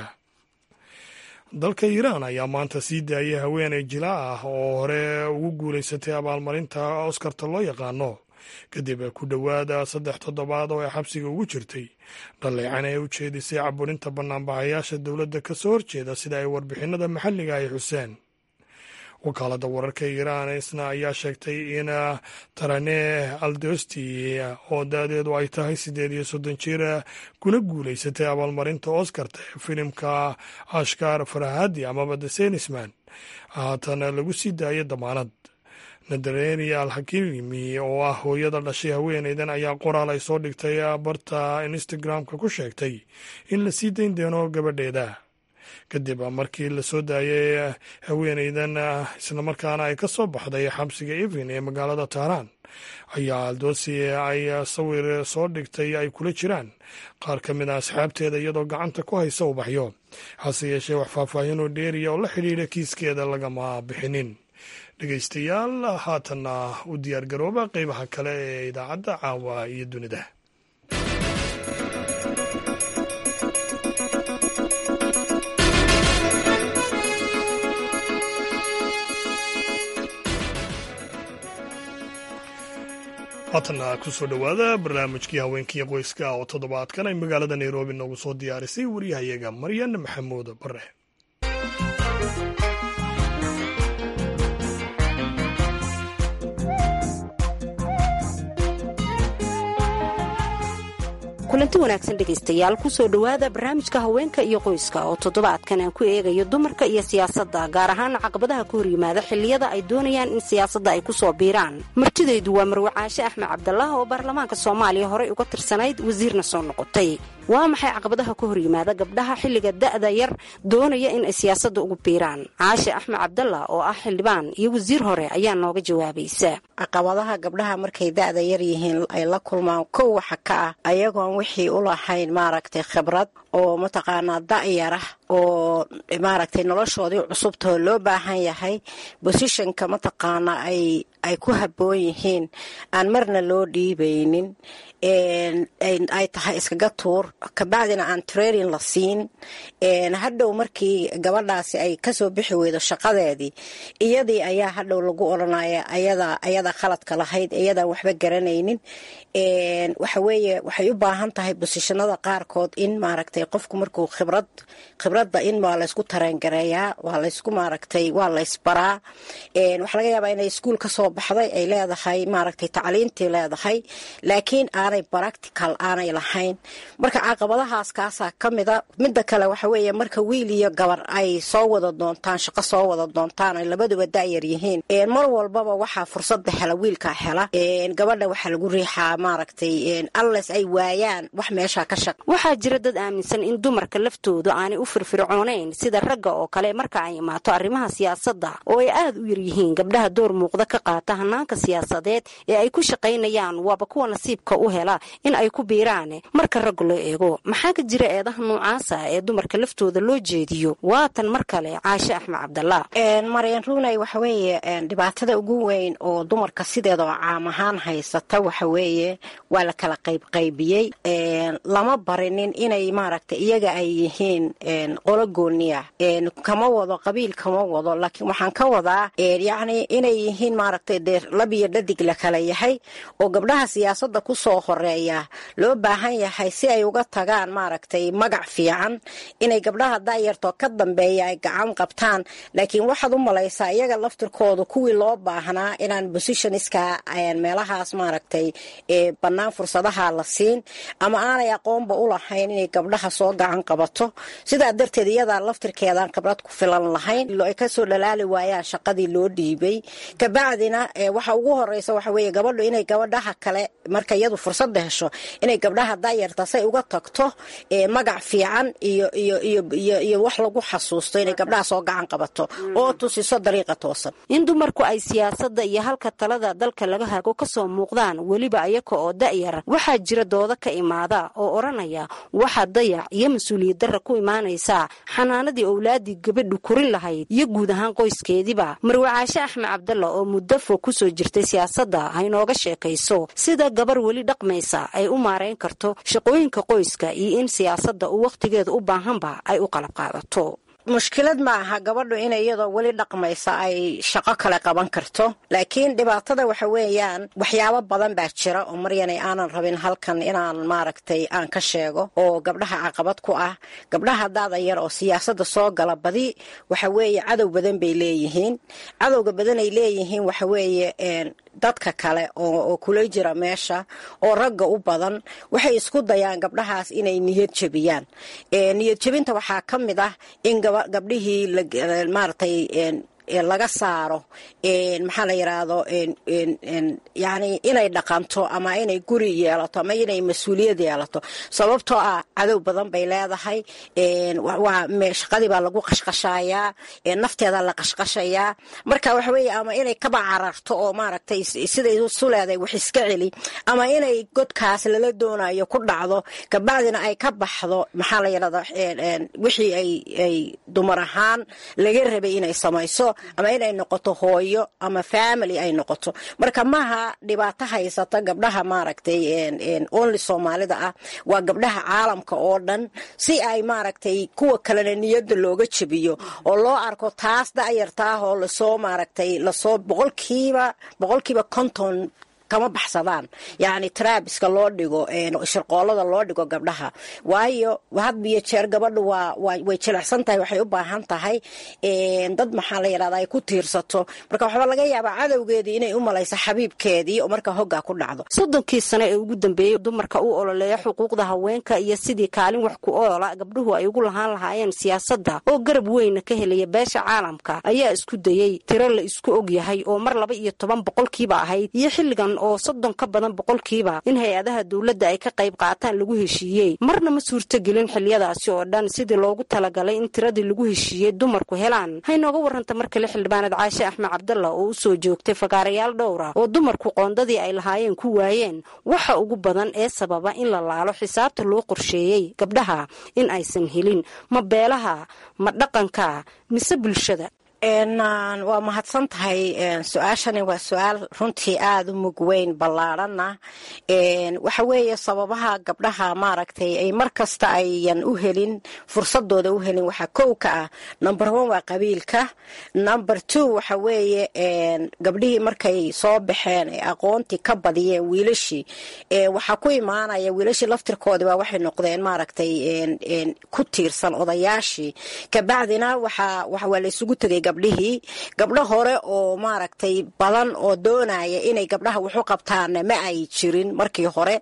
dalka iiraan ayaa maanta sii daayay haweeney jilaa ah oo hore ugu guulaysatay abaalmarinta oskarta loo yaqaano kadib ku dhowaada saddex toddobaad oo ay xabsiga ugu jirtay dhaleecan ee u jeedisay caburinta banaanbaxayaasha dowladda ka soo horjeeda sida ay warbixinada maxalliga ay xuseen wakaaladda wararka iiraan isna ayaa sheegtay in tarane aldosti oo da-deedu ay tahay siddeed iyo soddon jir kuna guulaysatay abaalmarinta oskarta ee filimka ashkar farahadi amaba the senisman haatan lagu sii daayay damaanad nadareni al hakimi oo ah hooyada dhashay haweeneydan ayaa qoraal ay soo dhigtay barta instagram-ka ku sheegtay in la sii dayn doono gabadheeda kadib markii la soo daayay haweeneydan islamarkaana ay ka soo baxday xabsiga evin ee magaalada tahraan ayaa aldosi ay sawir soo dhigtay ay kula jiraan qaar ka mid a asxaabteeda iyadoo gacanta ku haysa ubaxyo hase yeeshee wax faahfaahinoo dheeriya oo la xidhiidha kiiskeeda lagama bixinin dhegeystayaal haatanna u diyaargarooba qeybaha kale ee idaacadda caawa iyo dunida haatanna kusoo dhowaada barnaamijkii haweenkiiyo qoyska oo toddobaadkan ay magaalada nairobi noogu soo diyaarisay waryahayaga maryan maxamuud bare kulanti wanaagsan dhegaystayaal kusoo dhowaada barnaamijka haweenka iyo qoyska oo toddobaadkan aan ku eegayo dumarka iyo siyaasadda gaar ahaan caqabadaha ka hor yimaada xilliyada ay doonayaan in siyaasadda ay ku soo biiraan martidaydu waa marwacaashe axmed cabdalaah oo baarlamaanka soomaaliya horey uga tirsanayd wasiirna soo noqotay waa maxay caqabadaha ka hor yimaada gabdhaha xilliga da'da yar doonaya in ay siyaasadda ugu biiraan caashe axmed cabdallah oo ah xildhibaan iyo wasiir hore ayaa nooga jawaabaysa caqabadaha gabdhaha markay da'da yar yihiin ay la kulmaan kow waxa ka ah ayagoon wixii u lahayn maaragtay khibrad oo mataqaanaa da'yarah oo maaragtay noloshoodii cusubtoo loo baahan yahay bosishonka mataqaanaa ay ay ku habboon yihiin aan marna loo dhiibaynin ay tahay iskaga tuur kabacdina aan training la siin hadhow markii gabadhaasi ay kasoo bixi weydo shaqadeedii iyadii ayaa hadhow lagu odhanaya ayada khaladka lahayd iyadaan waxba garanaynin waxaweeye waxay u baahan tahay bosishanada qaarkood in maaragtay qofku markuu khibrad khibradda in waa laysku tareyngareeyaa waa laysku maaragtay waa laysbaraa waxaa laga yaabaa inay iskuul kasoo baxday ay leedahay maaragtay tacliintii leedahay laakiin aanay baractical aanay lahayn marka caqabadahaas kaasaa ka mida midda kale waxa weeye marka wiil iyo gabar ay soo wada doontaan shaqo soo wada doontaan ay labaduba da'yar yihiin mar walbaba waxaa fursadda hela wiilkaa hela gabadha waxaa lagu riixaa maaragtay alles ay waayaan wax meeshaa ka shaq waxaa jira dad aaminsan in dumarka laftoodu aanay u firfircoonayn sida ragga oo kale marka ay imaato arrimaha siyaasadda oo ay aad u yaryihiin gabdhaha door muuqda ka qaata muuqata hanaanka siyaasadeed ee ay ku shaqaynayaan waaba kuwa nasiibka u hela in ay ku biiraan marka ragga loo eego maxaa ka jira eedaha noocaasa ee dumarka laftooda loo jeediyo waatan mar kale caashe axmed cabdallah maryan runay waxa weeye dhibaatada ugu weyn oo dumarka sideeda oo caam ahaan haysata waxa weeye waa la kala qaybqaybiyey lama barinin inay maaragtay iyaga ay yihiin qolo gooniya kama wado qabiil kama wado laakiin waxaan ka wadaa yacni inay yihiin maaragtay dee labiyo dhadig la kala yahay oo gabdhaha siyaasadda ku soo horeeya loo baahan yahay si ay uga tagaan maaragtay magac fiican inay gabdhaha daayartoo ka dambeeya ay gacan qabtaan laakiin waxaad u malaysaa iyaga laftirkooda kuwii loo baahnaa inaan bositioniska meelahaas maaragtay bannaan fursadaha la siin ama aanay aqoonba u lahayn inay gabdhaha soo gacan qabato sidaa darteed iyadaa laftirkeedaan khibrad ku filan lahayn ay kasoo dhalaali waayaan shaqadii loo dhiibay kabacdina waxa ugu horeysa waxa weeye gabadhu inay gabadhaha kale marka iyadu fursadda hesho inay gabdhaha daayarta say uga tagto magac fiican iyo iyo iyo iyo iyo wax lagu xasuusto inay gabdhaha soo gacan qabato oo tusiso dariiqa toosan in dumarku ay siyaasadda iyo halka talada dalka laga hago kasoo muuqdaan weliba ayaka oo da'yar waxaa jira dooda ka imaada oo odhanaya waxaa dayac iyo mas-uuliyad darra ku imaanaysaa xanaanadii owlaadii gabadhu korin lahayd iyo guud ahaan qoyskeediiba marwe caashe axmed cabdalla oo muddo fog kusoo jirtay siyaasadda haynooga sheekayso sida gabar weli dhaqmaysa ay u maarayn karto shaqooyinka qoyska iyo in siyaasadda uu wakhtigeeda u baahanba ay u qalab qaadato mushkilad ma aha gabadhu inay iyadoo weli dhaqmaysa ay shaqo kale qaban karto laakiin dhibaatada waxa weeyaan waxyaabo badan baa jira oo maryanay aanan rabin halkan inaan maaragtay aan ka sheego oo gabdhaha caqabad ku ah gabdhaha daada yar oo siyaasadda soo gala badi waxa weeye cadow badan bay leeyihiin cadowga badan ay leeyihiin waxa weeye dadka kale oo kula jira meesha oo ragga u badan waxay isku dayaan gabdhahaas inay niyad jebiyaan niyad jebinta waxaa ka mid ah in gabdhihii maaragtay laga saaro maxaa la yidhaahdo yani inay dhaqanto ama inay guri yeelato ama inay mas-uuliyad yeelato sababtoo ah cadow badan bay leedahay waa shaqadii baa lagu qashqashayaa nafteeda la qashqashayaa marka waxa weeye ama inay kaba cararto oo maaragtay siday su leedahay wax iska celi ama inay godkaas lala doonayo ku dhacdo kabacdina ay ka baxdo maxaa la yidhahda wixii ay dumar ahaan laga rabay inay samayso ama inay noqoto hooyo ama family ay noqoto marka maaha dhibaato haysata gabdhaha maaragtay only soomaalida ah waa gabdhaha caalamka oo dhan si ay maaragtay kuwa kalena niyadda looga jebiyo oo loo arko taas da'yartaah oo lasoo maaragtay lasoo boqolkiiba boqolkiiba konton kama baxsadaan yacni traabiska loo dhigo shirqoolada loo dhigo gabdhaha waayo had iyo jeer gabadhu waa way jilicsan tahay waxay u baahan tahay dad maxaa la yidhahda ay ku tiirsato marka waxaa laga yaabaa cadowgeedii inay u malayso xabiibkeedii oo marka hoggaa ku dhacdo soddonkii sano ee ugu dambeeyey dumarka u ololeeya xuquuqda haweenka iyo sidii kaalin wax ku oola gabdhuhu ay ugu lahaan lahaayeen siyaasadda oo garab weyna ka helaya beesha caalamka ayaa isku dayey tiro la isku og yahay oo mar laba iyo toban boqolkiiba ahayd iyo xilligan oo soddon ka badan boqolkiiba in hay-adaha dowladda ay ka qayb qaataan lagu heshiiyey marna ma suurtogelin xiliyadaasi oo dhan sidii loogu talagalay in tiradii lagu heshiiyey dumarku helaan haynooga warranta mar kale xildhibaanad caashe axmed cabdalla oo u soo joogtay fagaarayaal dhowra oo dumarku qoondadii ay lahaayeen ku waayeen waxa ugu badan ee sababa in la laalo xisaabta loo qorsheeyey gabdhaha in aysan helin ma beelaha ma dhaqanka mise bulshada waa mahadsan tahay su-aashani waa su-aal runtii aada u mug weyn ballaadhanna waxa weeye sababaha gabdhaha maaragtay ay mar kasta ayan u helin fursadooda u helin waxaa kow ka ah number one waa qabiilka number two waxa weeye gabdhihii markay soo baxeen ay aqoontii ka badiyeen wiilashii waxaa ku imaanaya wiilashii laftirkoodii baa waxay noqdeen maaragtay ku tiirsan odayaashii kabacdina waxaa waa la isugu tegay gabdhihii gabdho hore oo maaragtay badan oo doonaya inay gabdhaha waxu qabtaanna ma ay jirin markii hore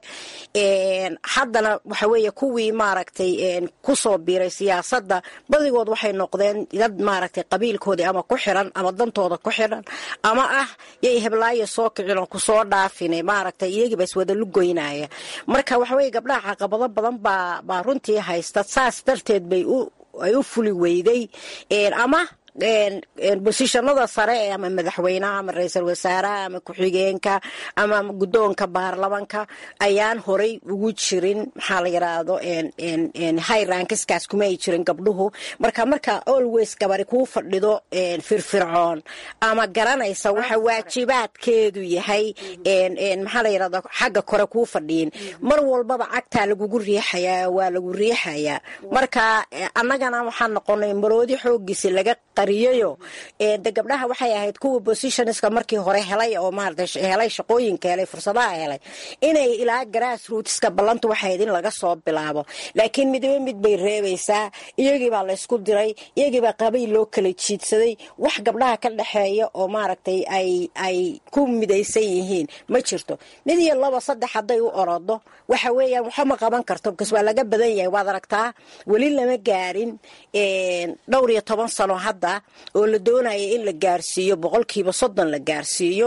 haddana waxa weeye kuwii maaragtay kusoo biiray siyaasadda badigood waxay noqdeen dad maaragtay qabiilkoodii ama ku xiran ama dantooda ku xiran ama ah yay heblaayo soo kicin oo kusoo dhaafine maaragtay iyagiiba iswada lugoynaya marka waxa weye gabdhaha caqabado badan baa baa runtii haysta saas darteed bay u ay u fuli weyday ama bosishanada sare ee ama madaxweynaha ama ra-iisul wasaaraha ama ku-xigeenka ama guddoonka baarlamanka ayaan horay ugu jirin maxaa la yidhaahdo highrankiskaas kuma ay jirin gabdhuhu marka marka always gabari kuu fadhido firfircoon ama garanaysa waxa waajibaadkeedu yahay maxaa la yidhahda xagga kore kuu fadhiyin mar walbaba cagtaa lagugu riixayaa waa lagu riixayaa marka annagana waxaan noqonay maroodi xoogiisi laga qariyayo de gabdhaha waxay ahayd kuwa positionska markii hore helay oo maarata helay shaqooyinka helay fursadaha helay inay ilaa grass rootska ballantu waxay ahayd in laga soo bilaabo laakiin midba mid bay reebaysaa iyagiibaa laysku diray iyagiibaa qabayl loo kala jiidsaday wax gabdhaha ka dhexeeya oo maaragtay ay ay ku midaysan yihiin ma jirto mid iyo laba saddex hadday u orodo waxa weeyaan waxa ma qaban karto bkas waa laga badan yahay waad aragtaa weli lama gaarin dhowr iyo toban sano hadda oo la doonaya in la gaarsiiyo boqolkiiba soddon la gaarsiiyo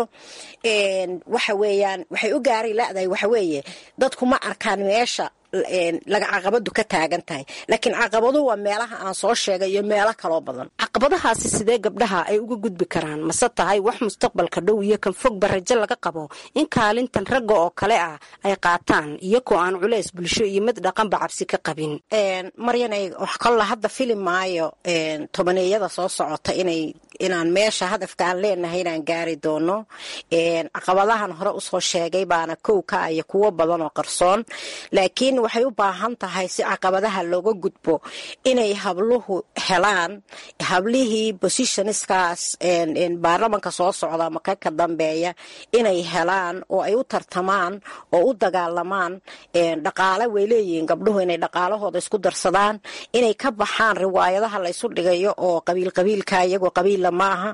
waxa weeyaan waxay u gaari ladahay waxa weeye dadku ma arkaan meesha laga caqabadu ka taagan tahay laakiin caqabadu waa meelaha aan soo sheegay iyo meelo kaloo badan caqabadahaasi sidee gabdhaha ay uga gudbi karaan mase tahay wax mustaqbalka dhow iyo kan fogba rajo laga qabo in kaalintan ragga oo kale ah ay qaataan iyagoo aan culays bulsho iyo mid dhaqanba cabsi ka qabin maryanay wax kolla hadda fili maayo tobaneeyada soo socota inay inaan meesha hadafka aan leenahay inaan gaari doono caqabadahan hore usoo sheegay baana kow ka iyo kuwo badan oo qarsoon laakiin waxay u baahan tahay si caqabadaha looga gudbo inay habluhu helaan hablihii positionskaas baarlamanka soo socda maka ka dambeeya inay helaan oo ay u tartamaan oo u dagaalamaan dhaqaale way leeyihiin gabdhuhu inay dhaqaalahooda isku darsadaan inay ka baxaan riwaayadaha laysu dhigayo oo qabiil qabiilka iyagoo qabiilla maaha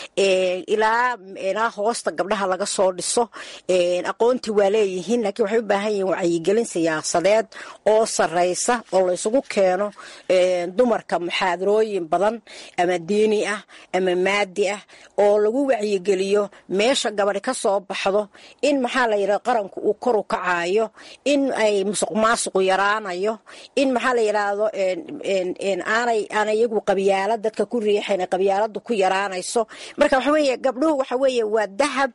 ilaa ilaa hoosta gabdhaha laga soo dhiso aqoonti waa leeyihiin laakiin waxay u baahan yihiin wacyigelin siyaasadeed oo sareysa oo laysugu keeno dumarka muxaadarooyin badan ama diini ah ama maadi ah oo lagu wacyigeliyo meesha gabadhi ka soo baxdo in maxaa la yidhahda qaranku uu kor u kacayo in ay musuq maasuqu yaraanayo in maxaa la yidhaahdo aanay aan iyagu qabyaala dadka ku riixayn qabyaaladu ku yaraanayso marka waxa weeye gabdhuhu waxa weeye waa dahab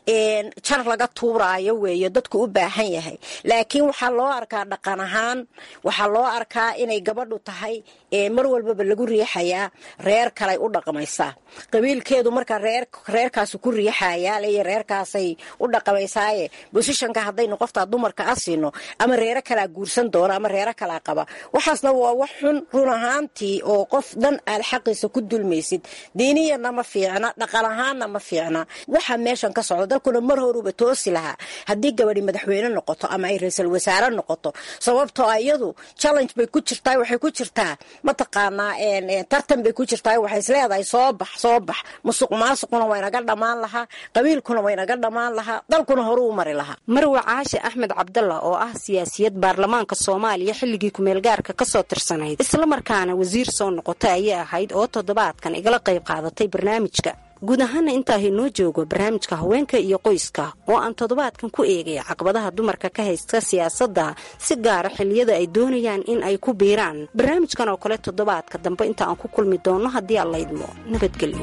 jar laga tuuraayo weeye dadku u baahan yahay laakiin waxaa loo arkaa dhaqan ahaan waxaa loo arkaa inay gabadhu tahay mar walbaba lagu riixayaa reer kalay u dhaqmaysaa qabiilkeedu marka reer reerkaasu ku riixayaa ley reerkaasay u dhaqmaysaaye bosishanka haddaynu qoftaa dumarka a siino ama reero kalaa guursan doona ama reero kalaa qaba waxaasna waa wax xun run ahaantii oo qof dhan aad xaqiisa ku dulmaysid diiniyana ma fiicna dhaqan ahaanna ma fiicna waxaa meeshan ka socda dalkuna mar horuba toosi lahaa haddii gabadhi madaxweyne noqoto ama ay ra-iisul wasaare noqoto sababtoo iyadu challenge bay ku jirtaa waxay ku jirtaa mataqaanaa tartan bay ku jirtaa waxay isleedahay soo bax soo bax musuq maasuquna waynaga dhammaan lahaa qabiilkuna waynaga dhammaan lahaa dalkuna horu u mari lahaa marwa caashe axmed cabdalla oo ah siyaasiyad baarlamaanka soomaaliya xilligii kumeelgaarka kasoo tirsanayd islamarkaana wasiir soo noqotay ayay ahayd oo toddobaadkan igala qayb qaadatay barnaamijka guud ahaana intaa inoo joogo barnaamijka haweenka iyo qoyska oo aan toddobaadkan ku eegay caqabadaha dumarka ka haysta siyaasadda si gaara xilliyada ay doonayaan in ay ku biiraan barnaamijkan oo kale toddobaadka dambe inta aan ku kulmi doonno haddii aan laydmo nabadgelyo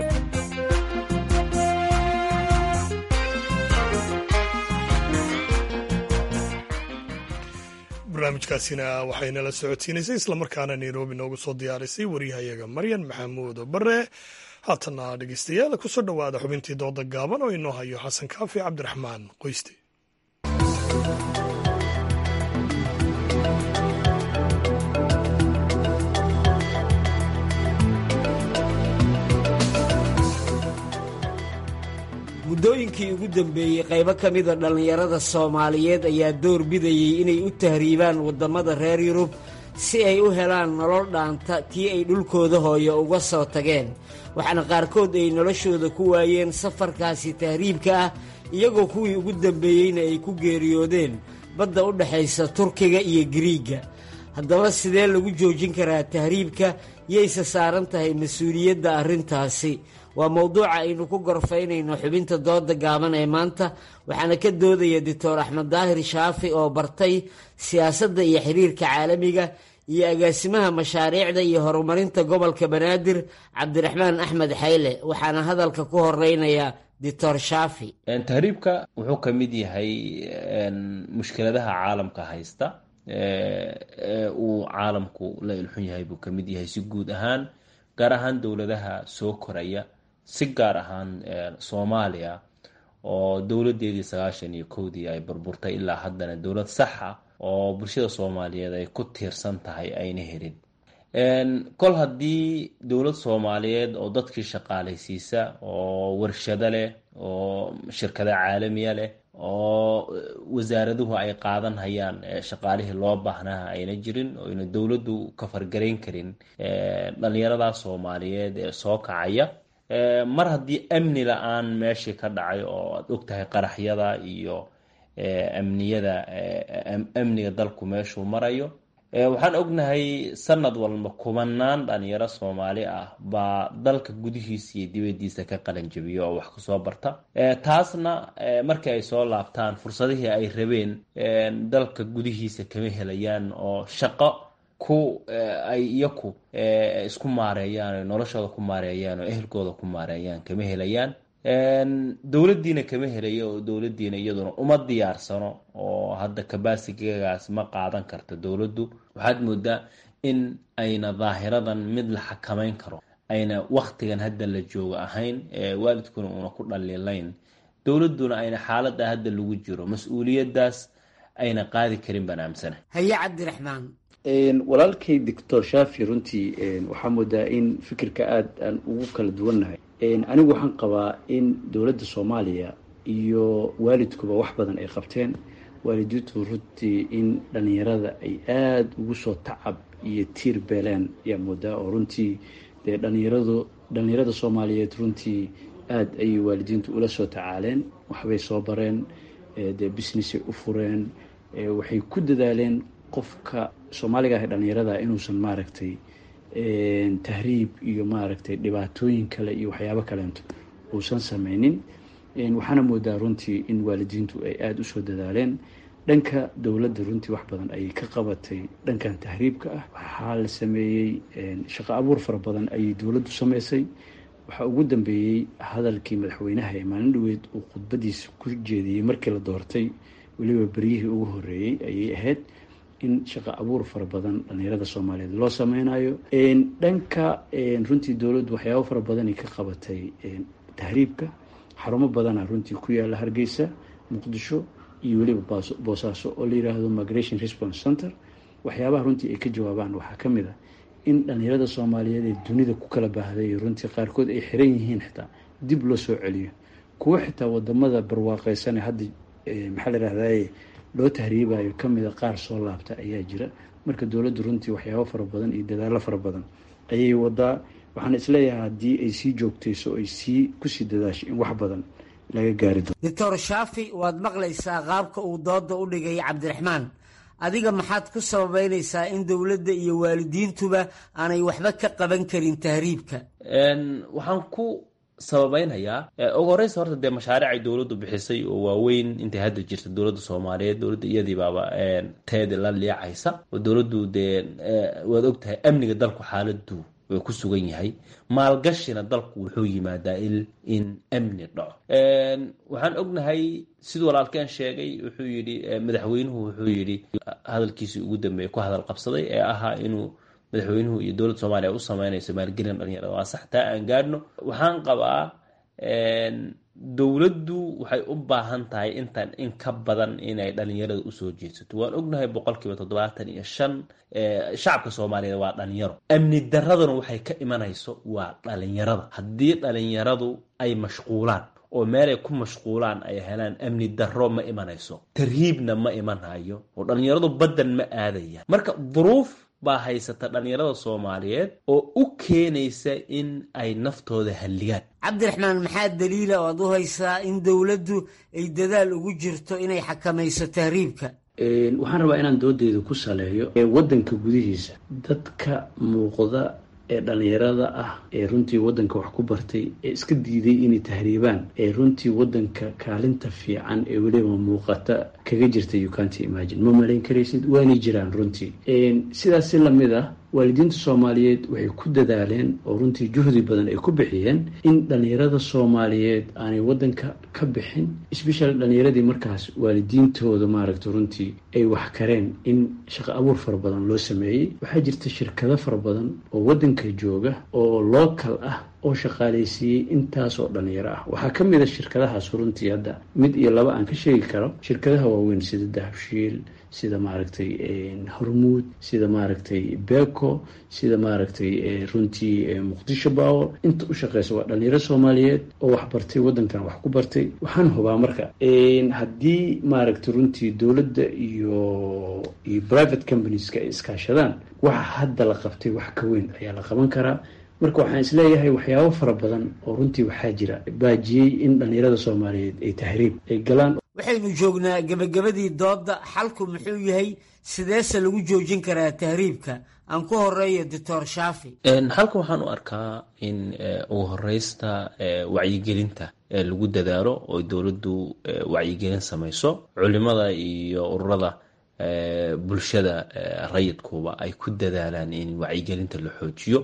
barnaamijkaasina waxaynala socodsiinaysay islamarkaana nairobi noogu soo diyaarisay waryahayaga maryan maxamuud bare haatana dhegeystayaal kusoo dhowaada xubintii dooda gaaban oo inoo hayo xasan kaafi cabdiraxmaan qoyste muddooyinkii ugu dambeeyey qaybo ka mida dhallinyarada soomaaliyeed ayaa door bidayey inay u tahriibaan waddamada reer yurub si ay u helaan nolol dhaanta tii ay dhulkooda hooyo uga soo tageen waxaana qaarkood ay noloshooda ku waayeen safarkaasi tahriibka ah iyagoo kuwii ugu dambeeyeyna ay ku geeriyoodeen badda u dhexaysa turkiga iyo giriigga haddaba sidee lagu joojin karaa tahriibka yayse saaran tahay mas-uuliyadda arrintaasi waa mowduuca aynu ku gorfaynayno xubinta dooda gaaban ee maanta waxaana ka doodaya doctor axmed daahir shaafi oo bartay siyaasadda iyo xiriirka caalamiga iyo agaasimaha mashaariicda iyo horumarinta gobolka banaadir cabdiraxmaan axmed xayle waxaana hadalka ku horeynaya doctor shaafi tahriibka wuxuu ka mid yahay mushkiladaha caalamka haysta uu caalamku la ilxun yahay buu ka mid yahay si guud ahaan gaar ahaan dowladaha soo koraya si gaar ahaan soomaaliya oo dowladeedii sagaashan iyo kowdii ay burburtay ilaa haddana dowlad saxa oo bulshada soomaaliyeed ay ku tiirsan tahay ayna helin kol haddii dowlad soomaaliyeed oo dadkii shaqaalaysiisa oo warshado leh oo shirkado caalamiya leh oo wasaaraduhu ay qaadan hayaan shaqaalihii loo baahnaha ayna jirin oo ayna dowladdu ka fargarayn karin dhalinyarada soomaaliyeed ee soo kacaya mar haddii amni la-aan meeshii ka dhacay oo aad ogtahay qaraxyada iyo amniyada amniga dalku meeshuu marayo waxaan ognahay sanad walba kumanaan dhalinyaro soomaali ah baa dalka gudihiisa iyo dibadiisa ka qalanjabiya oo wax kasoo barta taasna markii ay soo laabtaan fursadihii ay rabeen dalka gudihiisa kama helayaan oo shaqo ku ay iyaku isku maareeyaan o noloshooda ku maareeyaan oo ehelkooda ku maareeyaan kama helayaan dowladdiina kama helayo oo dowladdiina iyaduna uma diyaarsano oo hadda kabasigagaas ma qaadan karto dowladdu waxaad moodaa in ayna daahiradan mid la xakamayn karo ayna waktigan hadda la joogo ahayn waalidkuna una ku dhaliilayn dowladduna ayna xaalada hadda lagu jiro mas-uuliyadaas ayna qaadi karin baan aamsana haye cabdiraxmaan walaalkay doctor shafi runtii waxaa moodaa in fikirka aada aan ugu kala duwannahay anigu waxaan qabaa in dowladda soomaaliya iyo waalidkuba wax badan ay qabteen waalidiintu runtii in dhalinyarada ay aada ugu soo tacab iyo tiir beeleen ayaa moodaa oo runtii dee dhalinyaradu dhalinyarada soomaaliyeed runtii aada ayay waalidiintu ula soo tacaaleen waxbay soo bareen dee businessay u fureen waxay ku dadaaleen qofka soomaaliga ah dhalinyarada inuusan maaragtay tahriib iyo maaragtay dhibaatooyin kale iyo waxyaabo kaleento uusan sameynin waxaana moodaa runtii in waalidiintu ay aada usoo dadaaleen dhanka dowladda runtii wax badan ayay ka qabatay dhankan tahriibka ah waxaa la sameeyey shaqo abuur fara badan ayay dowladdu sameysay waxaa ugu dambeeyey hadalkii madaxweynaha ee maalin dhaweyd uu khudbadiisa ku jeediyey markii la doortay weliba beryihii ugu horeeyey ayay ahayd in shaqo abuur fara badan dhalinyarada soomaaliyeed loo sameynayo dhanka runtii dowladdu waxyaabo fara badanay ka qabatay tahriibka xarumo badana runtii ku yaala hargeysa muqdisho iyo weliba boosaaso oo la yiraahdo migration response center waxyaabaha runtii ay ka jawaabaan waxaa ka mid a in dhalinyarada soomaaliyeed ee dunida ku kala baahday runtii qaarkood ay xiran yihiin xitaa dib loo soo celiyo kuwo xitaa wadamada barwaaqeysan hadda maxaa la yirahdaye loo tahriibayo kamida qaar soo laabta ayaa jira marka dowladdu runtii waxyaabo fara badan iyo dadaalo fara badan ayay wadaa waxaan isleeyahay haddii ay sii joogtayso ay sii kusii dadaasho in wax badan laga gaari doono doctor shaafi waad maqlaysaa qaabka uu dooda u dhigay cabdiraxmaan adiga maxaad ku sababeynaysaa in dowladda iyo waalidiintuba aanay waxba ka qaban karin tahriibka waxaan ku sababeynhayaa ugu horeysa horta dee mashaariic ay dowladdu bixisay oo waaweyn intay hadda jirta dowladda soomaaliyeed dowladda iyadii baaba teedi la liicaysa oo dowladdu dee waad ogtahay amniga dalku xaaladu way ku sugan yahay maalgashina dalku wuxuu yimaadaa in amni dhaco waxaan ognahay siduu walaalkeen sheegay wuxuu yidhi madaxweynuhu wuxuu yidhi hadalkiisii ugu dambeeyay ku hadal qabsaday ee ahaa inuu madaxweynuhu iyo dowladda soomaaliya u sameynayso maalgelin dhalinyarada waa sax taa aan gaadhno waxaan qabaa dowladdu waxay u baahan tahay intan in ka badan inay dhalinyarada usoo jeedsato waan ognahay boqolkiiba toddobaatan iyo shan shacabka soomaaliyeed waa dhalinyaro amni daraduna waxay ka imanayso waa dhalinyarada haddii dhalinyaradu ay mashquulaan oo meelay ku mashquulaan ay helaan amni darro ma imanayso tarhiibna ma imanhayo oo dhalinyaradu baddan ma aadayaan marka duruuf baa haysata dhalinyarada soomaaliyeed oo u keenaysa in ay naftooda halligaan cabdiraxmaan maxaa daliila oo aad u haysaa in dowladdu ay dadaal ugu jirto inay xakamayso tahriibka waxaan rabaa inaan doodeyda ku saleeyo waddanka gudihiisa dadka muuqda ee dhalinyarada ah ee runtii waddanka wax ku bartay ee iska diiday inay tahriibaan ee runtii waddanka kaalinta fiican ee weliba muuqata kaga jirta you can't imagine ma malayn karaysid waanay jiraan runtii sidaas si lamid ah waalidiinta soomaaliyeed waxay ku dadaaleen oo runtii juhdi badan ay ku bixiyeen in dhalinyarada soomaaliyeed aanay wadanka ka bixin especially dhalinyaradii markaas waalidiintooda maaragta runtii ay wax kareen in shaqo abuur fara badan loo sameeyey waxaa jirta shirkado fara badan oo wadanka jooga oo local ah oo shaqaaleysiiyey intaasoo dhalinyaro ah waxaa ka mid a shirkadahaas runtii hadda mid iyo laba aan ka sheegi karo shirkadaha waaweyn sida dahabshiil sida maaragtay hormuud sida maaragtay beko sida maaragtay runtii muqdisho power inta u shaqeysa waa dhalinyaro soomaaliyeed oo wax bartay wadankan wax ku bartay waxaan hubaa marka haddii maaragtay runtii dowladda iyo iyo private companieska ay iskaashadaan waxa hadda la qabtay wax ka weyn ayaa la qaban karaa marka waxaan isleeyahay waxyaabo fara badan oo runtii waxaa jira baajiyey in dhalinyarada soomaaliyeed ay tahriib ay galaan waxaynu joognaa gebagabadii doodda xalku muxuu yahay sideese lagu joojin karaa tahriibka aan ku horeeyo doctor shaafi halka waxaan u arkaa in ugu horeysta wacyigelinta lagu dadaalo oo dowladdu wacyigelin samayso culimada iyo ururada bulshada rayidkuba ay ku dadaalaan in wacyigelinta la xoojiyo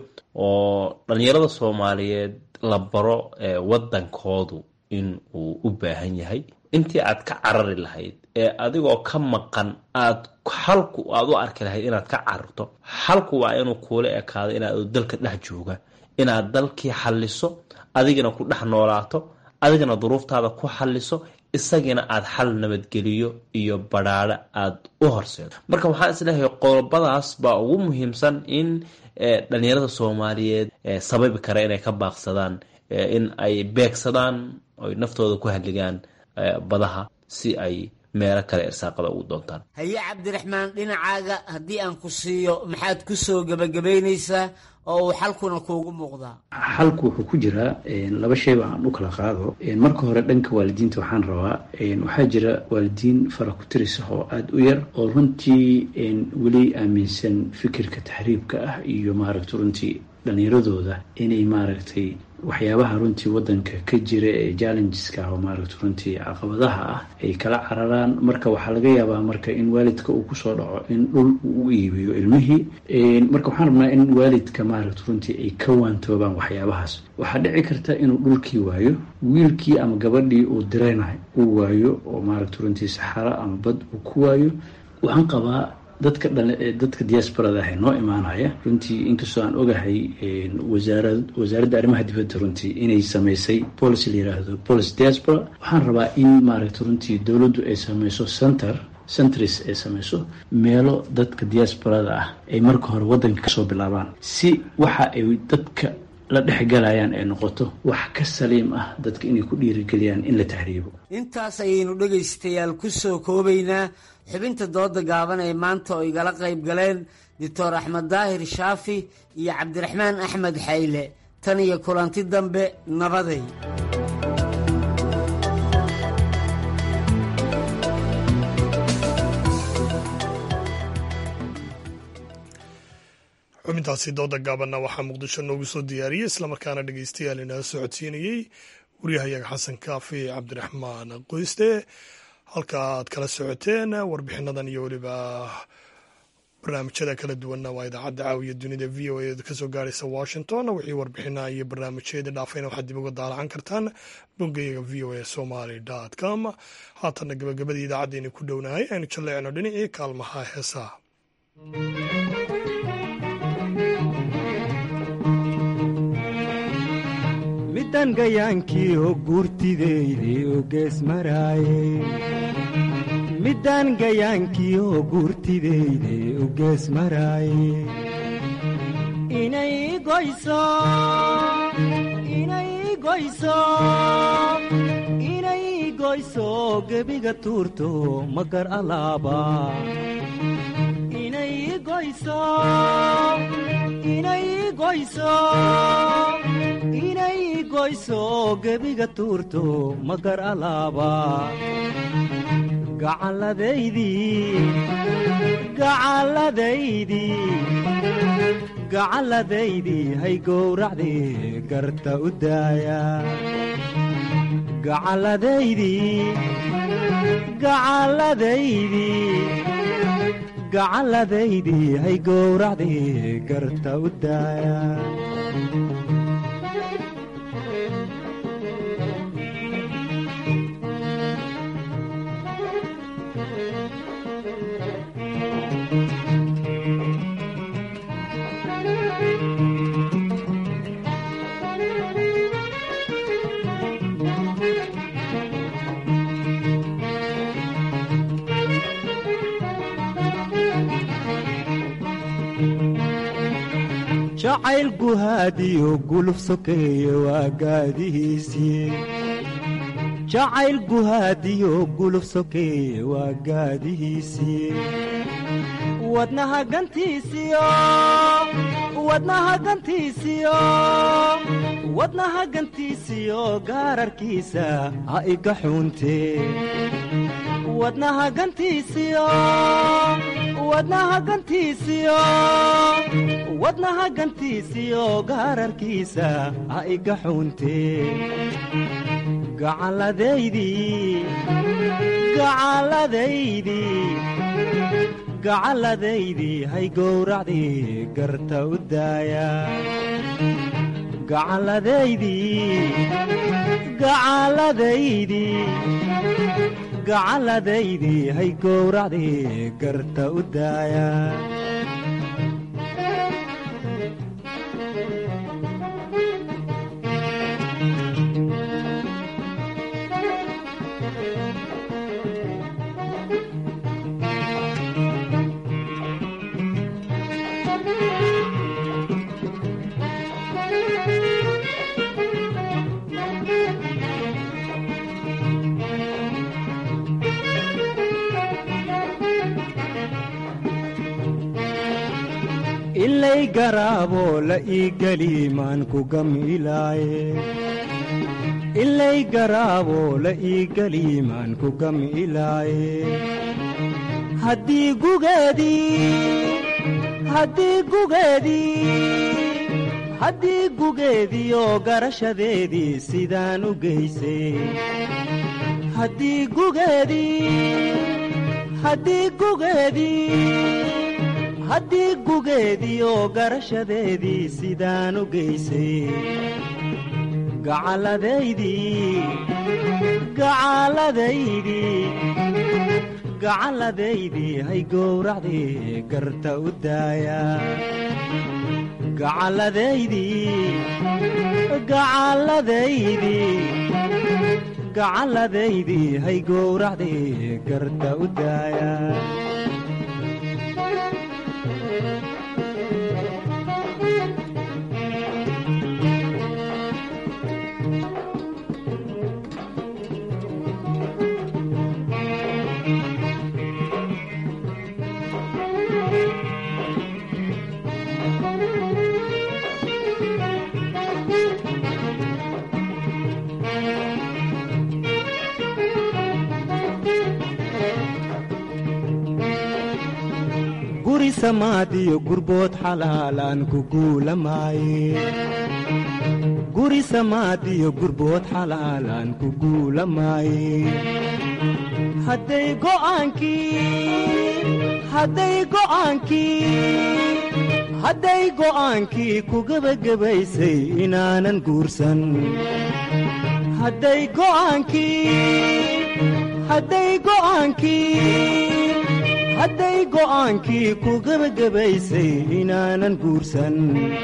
oo dhalinyarada soomaaliyeed la baro wadankoodu in uu u baahan yahay intii aad ka carari lahayd ee adigoo ka maqan aad xalku aad u arki lahayd inaad ka cararto xalku waa inuu kuula ekaado inaad dalka dhex jooga inaad dalkii xalliso adigina ku dhex noolaato adigana duruuftaada ku xalliso isagiina aad xal nabadgeliyo iyo badhaadho aad u horseedo marka waxaan isleeyahay qodobadaas baa ugu muhiimsan in dhalinyarada soomaaliyeed sababi kara inay ka baaqsadaan in ay beegsadaan oy naftooda ku halligaan badaha si ay meelo kale irsaaqada ugu doontaan haye cabdiraxmaan dhinacaaga haddii aan ku siiyo maxaad ku soo gebagabaynaysaa oo uu xalkuna kuugu muuqdaa xalku wuxuu ku jiraa laba shayba aan u kala qaado marka hore dhanka waalidiinta waxaan rabaa waxaa jira waalidiin fara ku tiris ah oo aada u yar oo runtii weli aaminsan fikirka taxriibka ah iyo maaragta runtii dhalinyaradooda inay maaragtay waxyaabaha runtii wadanka ka jira ee challengeska ah oo maaragta runtii caqabadaha ah ay kala cararaan marka waxaa laga yaabaa marka in waalidka uu kusoo dhaco in dhul uu u iibiyo ilmihii marka waxaan rabnaa in waalidka maaragta runtii ay ka waantoobaan waxyaabahaas waxaa dhici karta inuu dhulkii waayo wiilkii ama gabadhii uu diraynahay uu waayo oo maaragta runtii saxaro ama bad uu ku waayo waxaan qabaa dadka dadka diasporada ah ee noo imaanaya runtii inkastoo aan ogahay wasaara wasaaradda arrimaha dibadda runtii inay sameysay policy la yiraahdo policy diaspora waxaan rabaa in maaragta runtii dowladdu ay sameyso center centris ay sameyso meelo dadka diasporada ah ay marka hore waddanka kasoo bilaabaan si waxa ay dadka la dhexgalayaan ay noqoto wax ka saliim ah dadka inay ku dhiirigeliyaan in la tahriibo intaas ayaynu dhegaystayaal ku soo koobaynaa xubinta dooda gaaban ee maanta oo igala qayb galeen doctor axmed daahir shaafi iyo cabdiraxmaan axmed xayle tan iyo kulanti dambe nabaday xubintaasi dooda gaabanna waxaa muqdisho noogu soo diyaariyey islamarkaana dhegeystayaal inala socodsiinayey waryahayaga xasan kaafi cabdiraxmaan qoyste halka aad kala socoteen warbixinadan iyo weliba barnaamijyada kala duwanna waa idaacadda caawiya dunida v o a kasoo gaaraysa washington wixii warbixinaha iyo barnaamijyada dhaafayna waxaad dib uga daalacan kartaan boggayaga v o a somaly com haatanna gabagabadii idaacaddeenii ku dhownahay aynu jalleecno dhinacii kaalmaha heesaha midan gayaankii oo guurtideyde oo gees maraaye middaan gayaankii oo guurtideyde oo gees maraaye inay goyso inay goyso inay goyso gebiga tuurto magar alaaba inay goyso inay goyso inay goyso gebiga tuurto magar alaaba gacalladaydii hay gowracdii garta u daaya gacalladaydii gacalladaydii hay gowracdii garta u daaya jacayl guhaadiyo guluf sokeeye waa gaadihiisii jacayl guhaadiyo guluf sokeeye waa gaadihiisii wadnaha gantiisiyo wadnaha gantiisiyo wadnaha gantiisiyo gaararkiisa ha iga xuuntee wadnaha gantiisiyo wadnaha gantiisiyo wadnaha gantiisiyo gaararkiisa ha iga xuuntee gacalladaydii gacalladaydii gacalladaydii hay gowracdii garta u daaya gacalladaydii gacalladaydii gacalladaydii hay gowracdii garta u daaya ilay garaaboo la ii geli maan ku gamilaaye ilay garaaboo la ii geli maan ku gamilaaye haddii gugeedii haddii gugeedii haddii gugeediioo garashadeedii sidaan u geysay haddii gugeedii haddii gugeedii haddii gugeediioo garashadeedii sidaan u geysay gacalladaydii gacalladaydii gacalladaydii hay gowracdii garta u daaya gacalladaydii gacalladaydii gacalladaydii hay gowracdii garta u daaya guri samaadiyo gurbood xalaalaan ku guulamaaye guri samaadiyo gurbood xalaalaan ku guulamaaye hadday go'aankii hadday go'aankii hadday go'aankii ku gebagabaysay inaanan guursan hadday go'aankii hadday go'aankii hadday go'aankii ku gebagabaysay inaanan guursan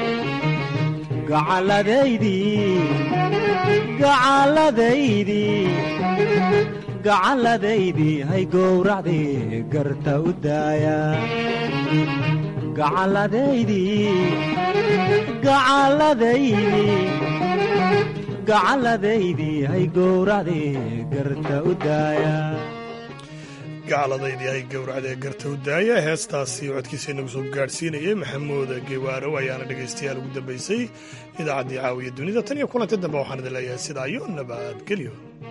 gacalladaydii gacalladaydii gacalladaydii hay gowracdii garta u daaya gacalladaydii gacalladaydii gacalladaydii hay gowracdii garta u daaya gacaladaydii ay gowracdee garta u daaya heestaasi codkiisa inagu soo gaadhsiinayay maxamuud gewaarow ayaana dhegaystayaal ugu dambaysay idaacaddii caawiya dunida tan iyo kulanti dambe waxaan idin leeyahay sidaa iyo nabadgelyo